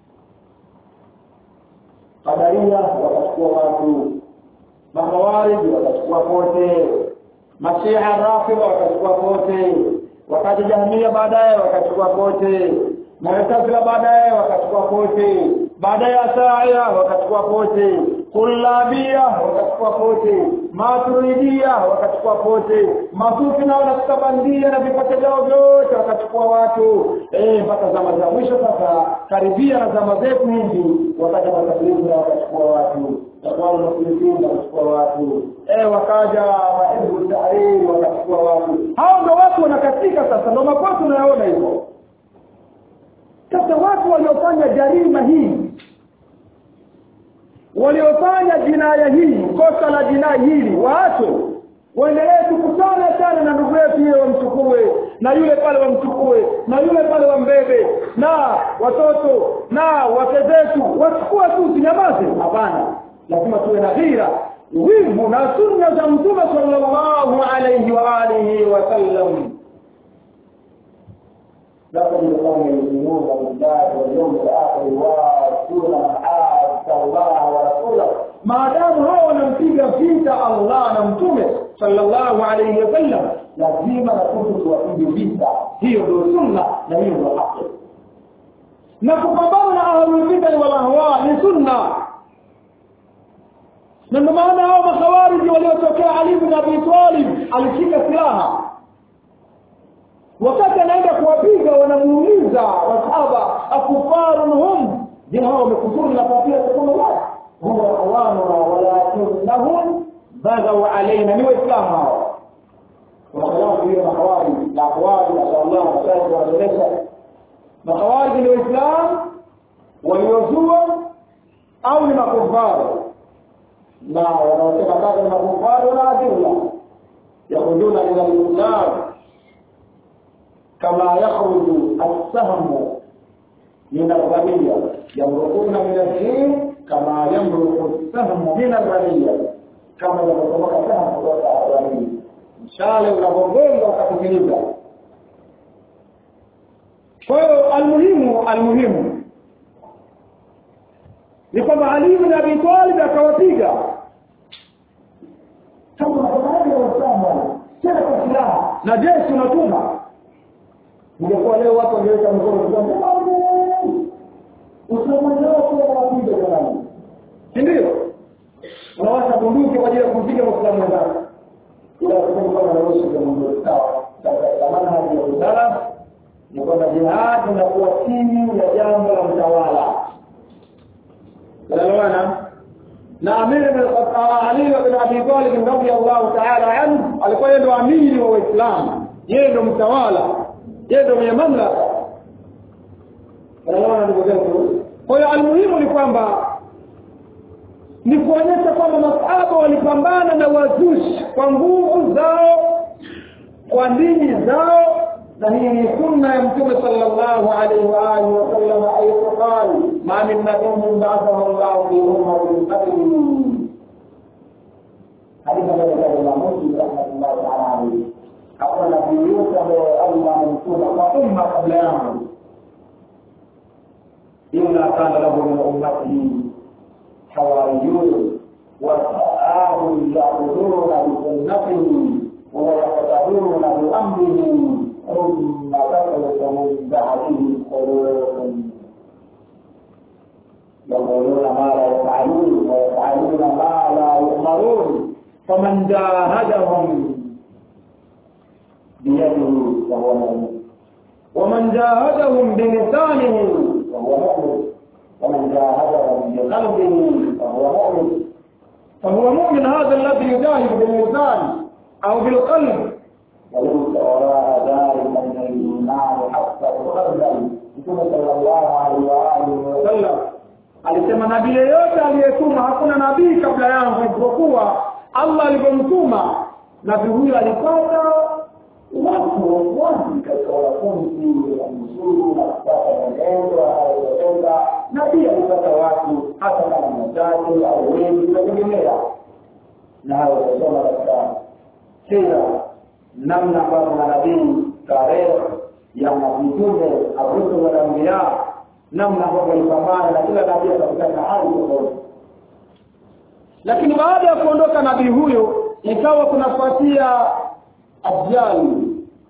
qadaria wakachukua watu mahawariji wakachukua pote mashia rafidha wakachukua pote wakaja jahmia baadaye wakachukua pote Mu'tazila baadaye wakachukua pote, baadaye Asaia wakachukua pote, Kullabia wakachukua pote, Maturidia wakachukua pote, Masufi nao na bandia na vipote vyao vyote wakachukua watu eh, mpaka zama za mwisho sasa, karibia na zama zetu hizi, wakaja matablighi wakachukua watu, Ikhwanul Muslimin wakachukua watu eh, wakaja Mahizbu Tahrir wakachukua watu. Hao ndio watu wanakatika sasa, ndio makosa unayoona hivyo sasa watu waliofanya jarima hii waliofanya jinaya hii kosa la jinai hili waachwe waendelee tukutane sana na ndugu yetu hiyo wamchukue na yule pale wamchukue na yule pale wambebe na watoto na wake zetu wachukue tu sinyamaze hapana lazima tuwe na ghira wivu na sunna za mtume sallallahu alayhi wa alihi wasallam لا تجد قوم يؤمنون بالله واليوم الاخر ويؤتون ما اتى الله ورسوله ما دام هو wanampiga vita Allah na mtume sallallahu alayhi wasallam lazima na sisi tuwapige vita hiyo ndio sunna na hiyo ndio haki na kupambana na ahlul bid'ah wal ahwa ni sunna na ndio maana hao makhawariji waliotokea Ali bin Abi Talib alishika silaha wakati anaenda kuwapiga wanamuuliza masahaba akufarun hum je hao wamekufuru na kafia kusema la huwa awanuna walakinnahum baghaw alaina ni waislamu hao kuna khilafu hiyo mahawari na aqwali mashallah mashaikh wanaeleza mahawari ni waislamu waliozua au ni makufaru na wanaosema kama ni makufaru na adilla yakhuduna ila lislam كما يخرج السهم من الرمية yamrukuna min addin kama yamruku sahmu min alghaniya kama inavyotomoka sahmu kutoka ghaniya mshale unavyogonga ukafikiriza kwa hiyo almuhimu almuhimu ni kwamba Ali ibn Abi Talib akawapiga kama unafanya Waislamu tena kwa silaha na jeshi unatuma ingekuwa leo watu wangeweka mikono kwa Uislamu leo kwa wapiga jamani si ndio unawasha bunduki kwa ajili ya kumpiga Muislamu wenzako ila kwa kama anaruhusu kwa Mungu sawa sasa manhaji ya usalama ni kwamba jihad inakuwa chini ya jambo la mtawala elewana na amiri Ali bin Abi Talib radhiyallahu ta'ala anhu alikuwa yeye ndo amiri wa Uislamu yeye ndo mtawala yeye ndo mwenye mamlaka elewana ndugu zetu kwa hiyo almuhimu ni kwamba ni kuonyesha kwamba masahaba walipambana na wazushi kwa nguvu zao kwa dini zao na hii ni sunna ya mtume sallallahu alaihi wa alihi wasallam aithu qal ma min nabiyyin ba'athahu Allah fi ummatin qabli hadithi ambayo kwa Muslim rahmatullahi ta'ala alayhi hakuna nabii yote ambaye Allah amemtuma kwa umma kabla yangu illa kana lahu min ummatihi hawariyun wa sa'ahum ya'muruna bi sunnatihi wa yaqtaduna bi amrihi ثم تخلق من بعده قلوب يقولون ما لا يفعلون ويفعلون ما لا يؤمرون فمن جاهدهم بيده فهو مؤمن ومن جاهدهم بلسانه فهو مؤمن ومن جاهدهم بقلبه فهو مؤمن فهو مؤمن هذا الذي يجاهد باللسان او بالقلب وليس وراء ذلك من الايمان حتى تقدم mtume sallallahu alaihi wa alihi wasallam alisema nabii yeyote aliyetuma hakuna nabii kabla yangu isipokuwa allah alivyomtuma nabii huyo alipata watu wafuasi katika wanafunzi wamzuri na kupata mwenendo anayoeleza na pia alipata watu hata kama machache au wengi nategemea na hayo watasoma katika sira namna ambavyo manabii tarehe ya mitume arusul wal anbiya namna ambavyo walipambana na kila nabii katika hali tofauti lakini baada ya kuondoka nabii huyo ikawa kunafuatia ajali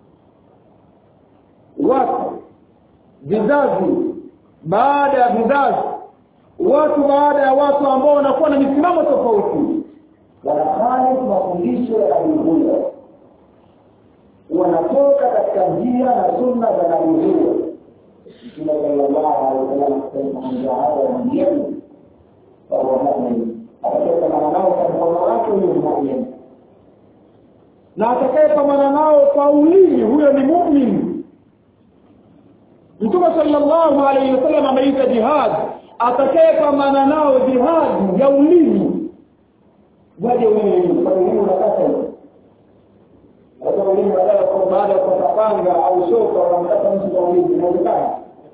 watu vizazi baada ya vizazi watu baada ya watu ambao wanakuwa na misimamo tofauti wanafanya mafundisho ya nabii huyo wanatoka katika njia na sunna za nabii huyo mtume sallallahu alaihi wasallam akasema anjaada mjeni fahuwa mumin atakayepambana nao kwa mkono wake huyo ni mumin na atakayepambana nao kwa ulimi huyo ni mumin mtume sallallahu alaihi wasallam ameita jihad atakayepambana nao jihadi ya ulimi waje ulimi kwa ulimi unakata hiyo hata ulimi badala kwa baada ya kupanga au shoka wanamkata mtu kwa ulimi inawezekana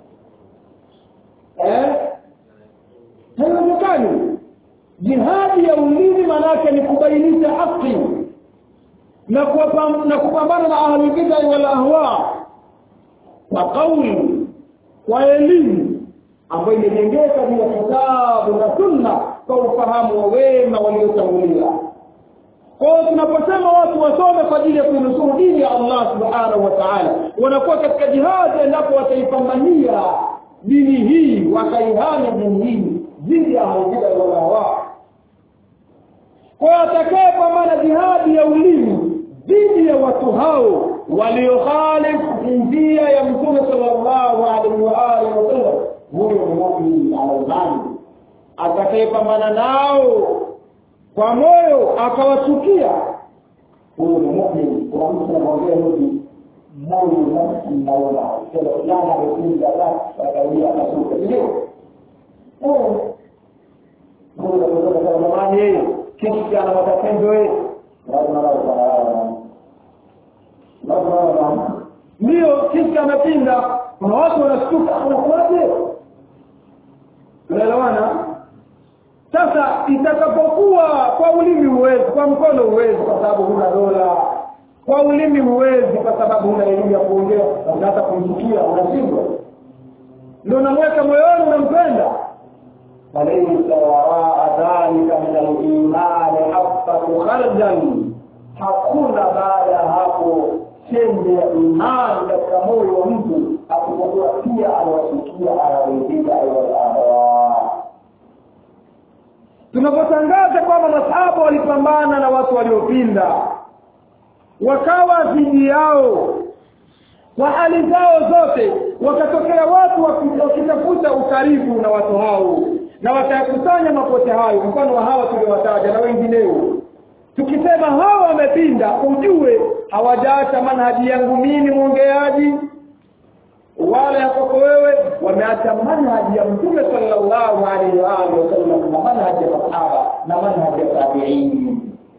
eh haiwezekani jihadi ya ulimi maanake ni kubainisha haki na na kupambana na ahli bid'a wal ahwa kwa kauli kwa elimu ambayo imejengeka juu ya kitabu na sunna kwa ufahamu wa wema waliotangulia kwao tunaposema watu wasome kwa ajili ya kuinusuru dini ya Allah subhanahu wa ta'ala wanakuwa katika jihadi endapo wataipambania dini hii wakaihami dini hii dhidi ya maujida wala hawa kwa atakayepambana jihadi ya ulimi dhidi ya watu hao waliokhalifu njia ya mtume sallallahu alaihi wa alihi wasallam huyo ni muumini ana imani atakayepambana nao kwa moyo akawachukia huyo ni muumini kwa mtu anamwambia hivi moyo nafsi naona kila kijana amepinda la akawia akasuka ndio huyo kutoka kwa zamani yeye kitu cha ana matatizo yeye lazima lazima ndio kisi amepinda kuna watu wanashtuka anakuwaje japokuwa kwa ulimi huwezi kwa mkono huwezi kwa sababu huna dola kwa ulimi huwezi kwa sababu huna elimu ya kuongea basi hata kumchukia unashindwa ndio unamweka moyoni unampenda falaisa waraa dhalika min alimani habatu khardal hakuna baada ya hapo chembe ya imani katika moyo wa mtu asipokuwa pia anawachukia anaridhika aiwalahawa tunapotangaza kwamba masahaba walipambana na watu waliopinda wakawa dhidi yao kwa hali zao zote wakatokea watu wakitafuta ukaribu na watu hao na wakayakusanya mapote hayo mfano wa hawa tuliowataja na wengineo tukisema hawa wamepinda ujue hawajaacha manhaji yangu mimi mwongeaji wala ya kwako wewe wameacha manhaji ya mtume sallallahu alaihi wa alihi wasallam na manhaji ya masahaba na manhaji ya tabiini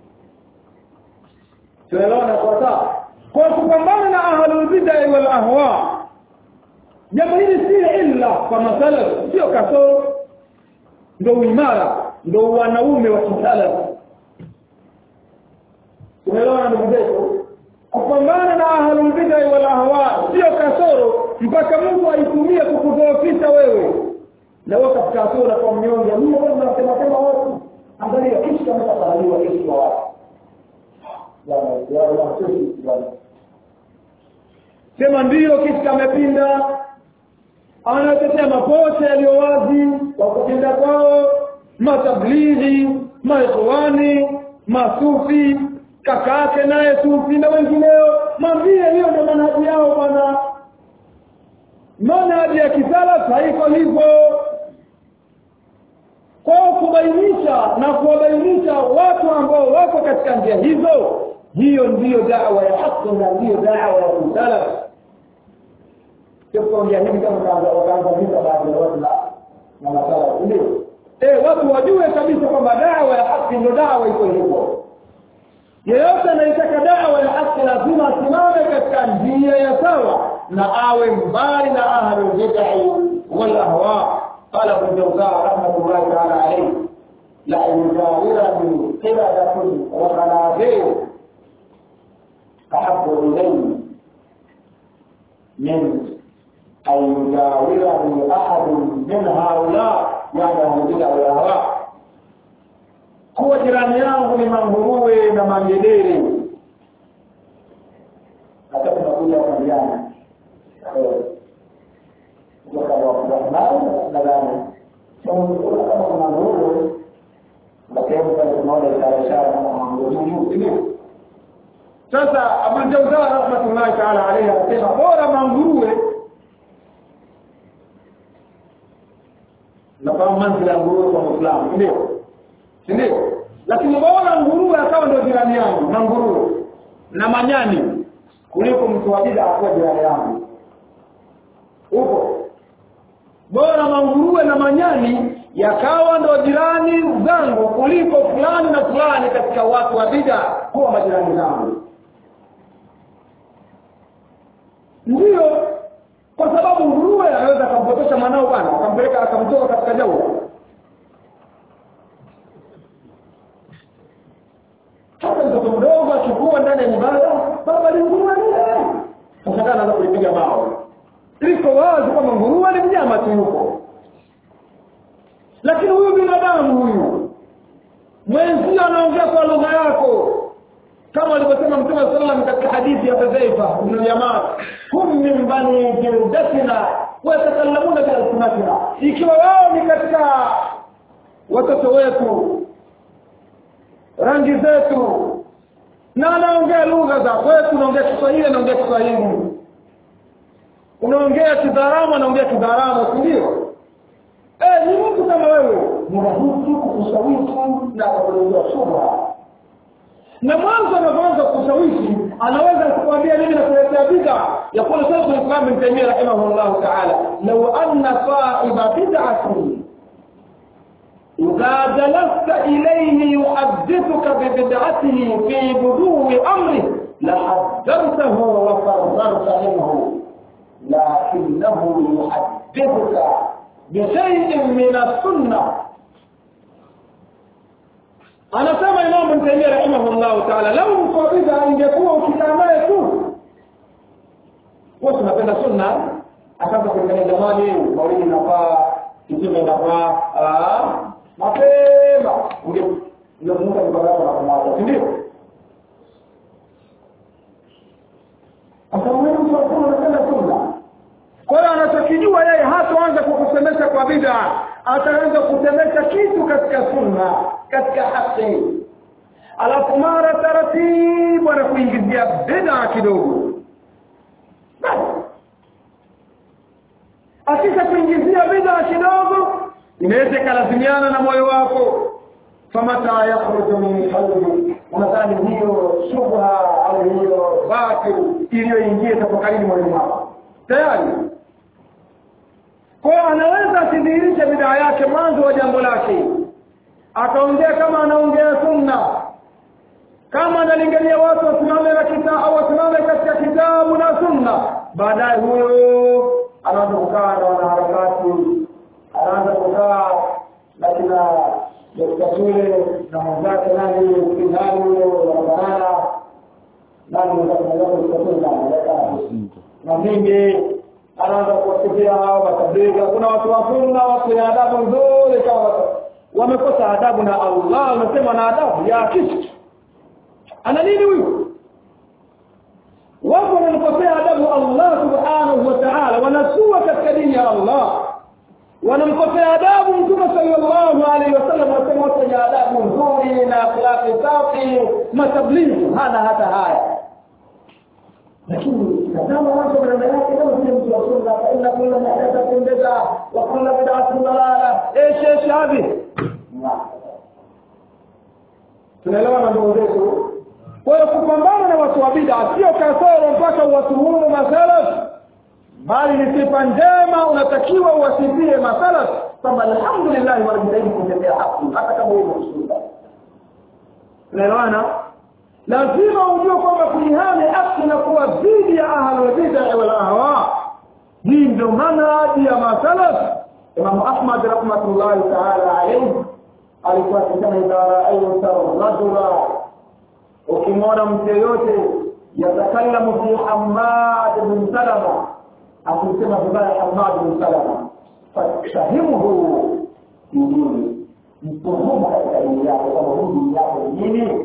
tunaelewana kwa sawa kwa kupambana na ahlulbidai wal ahwa jambo hili si illa kwa masalaf sio kasoro ndo uimara ndo wanaume wa kisalaf tunaelewana ndugu zetu kupambana na ahlulbidai wal ahwa sio kasoro mpaka mungu aitumie kukudhoofisha wewe na wewe katika hatua kwa mnyonge mimi bwana nasema sema watu angalia kishi kama tatarajiwa kishi wa watu bwana ya bwana sisi bwana sema ndiyo kishi kamepinda anatetea mapote yaliyo wazi kwa kupinda kwao matablighi maikhwani masufi kaka yake naye sufi na wengineo mwambie hiyo ndio manhaji yao bwana manhaji ya kisalaf haiko hivyo kwao kubainisha na kuwabainisha watu ambao wako katika njia hizo hiyo ndiyo dawa ya haki na ndiyo dawa ya kisalaf kuongea hivi kama wakaanza vita baadhi ya watu na masala ndio eh watu wajue kabisa kwamba dawa ya haki ndio dawa iko hivyo yeyote anayetaka dawa ya haki lazima asimame katika njia ya sawa na awe mbali na ahlu bid'ah wal ahwa qala ibn jawza rahmatullahi ta'ala alayhi la yujawirani qiradatu wa qanafir ahabbu ilayhi min أن يجاورني أحد من هؤلاء يعني أهل البدع والأهواء kuwa jirani yangu ni manguruwe na mangedere hata tunakuja kuambiana kutoka Rahman nadhani kama kuna nguruwe na sehemu pale tunaona ishara ishara kama manguruwe ndio sasa Abu Jawza rahmatullahi ta'ala alayhi anasema bora manguruwe nafahamu manzila ya nguruwe kwa Muislamu ndio si ndio lakini bora nguruwe akawa ndio jirani yangu na nguruwe na manyani kuliko mtu wa bid'a akuwa jirani yangu huko bora manguruwe na manyani yakawa ndo jirani zangu kuliko fulani na fulani katika watu wa bid'a kuwa majirani zangu ndiyo kwa sababu nguruwe anaweza akampotosha mwanao bwana akampeleka akamtoka katika jaula hata mtoto mdogo akikua ndani ya nyumbani baba ni nguruwe sasa kana anaanza kuipiga mawe liko wazi kwamba nguruwe ni mnyama tu yuko lakini huyu binadamu huyu mwenzio anaongea kwa lugha yako kama alivyosema mtume saa salam katika hadithi ya hudhaifa ibnu yaman hum min bani jildatina wayatakallamuna bialsinatina ikiwa wao ni katika watoto wetu rangi zetu na anaongea lugha za kwetu unaongea kiswahili anaongea kiswahili unaongea kidharamu anaongea kidharamu si ndio eh ni mtu kama wewe ni rahisi kukushawishi na kukuletea shubha na mwanzo anapoanza kushawishi anaweza kukwambia mimi nakuletea bid'a yakulu shaykh al-islam ibn taymiyyah rahimahullah ta'ala law anna sahiba bid'atin إذا جلست إليه يحدثك ببدعته في بدو أمره لحذرته وفررت منه لكنه يحدثك بشيء من السنة anasema imamu Ibn Taymiyyah rahimahullahu ta'ala lau mko bid'a ingekuwa ukikaa naye tu wewe tunapenda sunna akaanza kuangalia jamani maulidi nafaa kitime inafaa ah mapema unge ungemuka kwa sababu na kumwacha si ndio akamwona mtu akuna anapenda sunna kwa hiyo anachokijua yeye hataanza kukusemesha kwa bid'a ataanza kusemesha kitu katika sunna katika haki alafu mara taratibu anakuingizia bid'a kidogo akisha kuingizia bid'a kidogo inaweza ikalazimiana na moyo wako famata yakhruju min qalbi unadhani hiyo shubha au hiyo batil iliyoingia tafakalini moyoni mwako tayari kwa anaweza asidhihirishe bidaa yake mwanzo wa jambo lake akaongea kama anaongea sunna kama analingania watu wasimame na kita au wasimame katika kitabu na sunna baadaye huyo anaanza kukaa na wanaharakati anaanza kukaa na kina dokta shule na mwenzake nani nani huyo wanabanana nani na mingi anaanza kuwasifia hao matabligha kuna watu wa sunna watu wenye adabu nzuri kama wamekosa adabu na Allah unasema na adabu ya kitu ana nini huyu watu wanamkosea adabu Allah subhanahu wa ta'ala wanasua katika dini ya Allah wanamkosea adabu mtume sallallahu alaihi wasallam wasema watu wenye adabu nzuri na akhlaqi safi matablighi hana hata haya lakini tazama watu maneno yake kama vile mtu wa sunna fa inna kulla muhdathatin bid'a wa kulla bid'atin dalala ايش ايش هذه tunaelewa na ndugu zetu kwa hiyo kupambana na watu wa bid'a sio kasoro mpaka uwatuhumu masalaf bali ni sifa njema unatakiwa uwasifie masalaf kwamba alhamdulillah wanajitahidi kutetea haki hata kama wewe msuda tunaelewana lazima ujue kwamba kuihami haki na kuwa dhidi ya ahlul bid'a wal ahwa hii ndio manhaji ya masalaf Imam Ahmad rahmatullahi ta'ala alayhi alikuwa akisema idha ra'aita rajula ukimwona mtu yeyote yatakallamu fi Hammad bin Salama akisema vibaya Hammad bin Salama fafahimuhu dini mtuhumu katika dini yako kama huu dini yako nini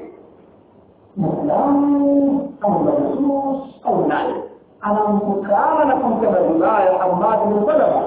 Muislamu au majus au nani anamtukana na kumsema vibaya Hammad bin Salama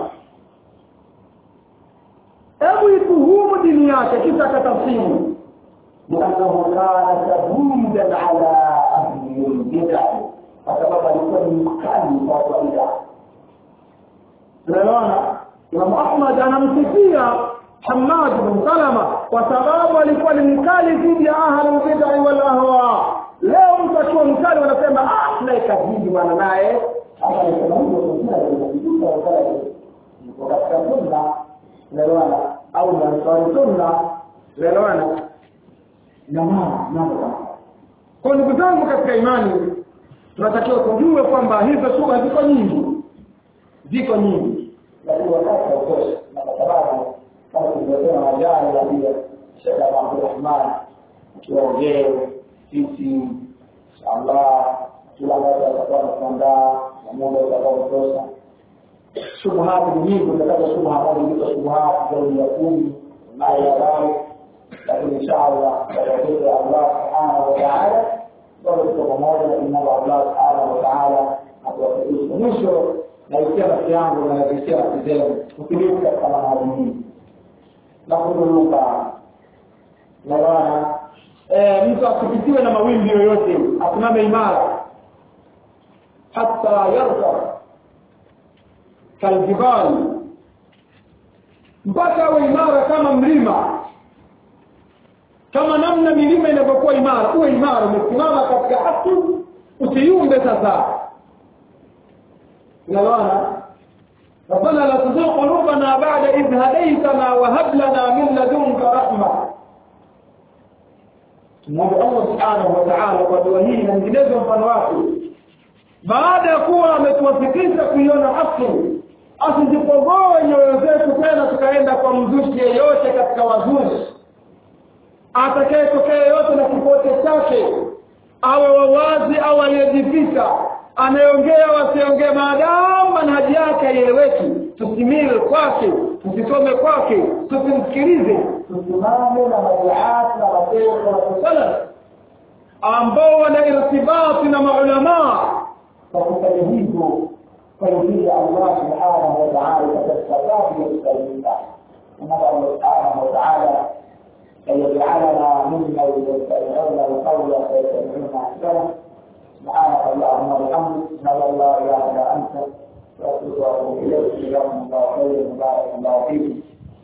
hebu ituhumu dini yake kisha akatafsiri لأنه كان شديدا على أهل البدع فسبب لكل مكان وهو بدع tunaelewana Imam Ahmad anamsifia Hammad bin Salama kwa sababu alikuwa ni mkali dhidi ya ahlul bid'ah wal ahwa. Leo mtu akiwa mkali wanasema ah, naye kazidi bwana naye. Hapa ni kama hivyo sunna inajikuta wakati yuko katika sunna, tunaelewana au ni ansari sunna, tunaelewana na mama mambo kwa ndugu zangu katika imani tunatakiwa tujue kwamba hizo shubha ziko nyingi ziko nyingi lakini wakati hautoshi na kwa sababu kama tulivyosema majani ya pia Sheikh Abdulrahman tuongee sisi inshallah kila mmoja atakuwa anakuandaa na muda utakuwa kutosha shubuhati ni nyingi utapata shubha moja ndizo shubuhati zaidi ya kumi naye ya lakini inshallah kwa tawfiki ya Allah subhanahu wa ta'ala bado tuko pamoja na kumwomba Allah subhanahu wa ta'ala atuwafikishe mwisho naisikia nafsi yangu na naisikia nafsi zenu utulivu katika manhaji hii na kuduluka naona mtu asipitiwe na mawimbi yoyote asimame imara hata yarka kaljibali mpaka awe imara kama mlima kama namna milima inavyokuwa imara uwe imara umesimama katika haki usiumbe sasa unaelewana ربنا لا تزغ قلوبنا بعد إذ هديتنا وهب لنا من لدنك رحمة Mungu Allah Subhanahu wa Ta'ala kwa dua hii na nyinginezo mfano wake baada ya kuwa ametuwafikisha kuiona haki asizipogoe nyoyo zetu tena tukaenda kwa mzushi yeyote katika wazushi atakayetokea yote na kipote chake awe wawazi au aliyejificha anayeongea wasiongee maadamu manhaji yake haieleweki tusimile kwake tusisome kwake tusimsikilize tusimame na maduati na mashehe na salaf ambao wana irtibati na maulamaa kwa kufanya hivyo فيريد الله سبحانه وتعالى فتستطاع يستجيبا ونسأل الله سبحانه وتعالى أن يجعلنا ممن يستمعون القول فيتبعون أحسنه سبحانك اللهم وبحمدك نسأل الله إله إلا أنت وأتوب إليك جزاكم الله خيرا وبارك الله فيكم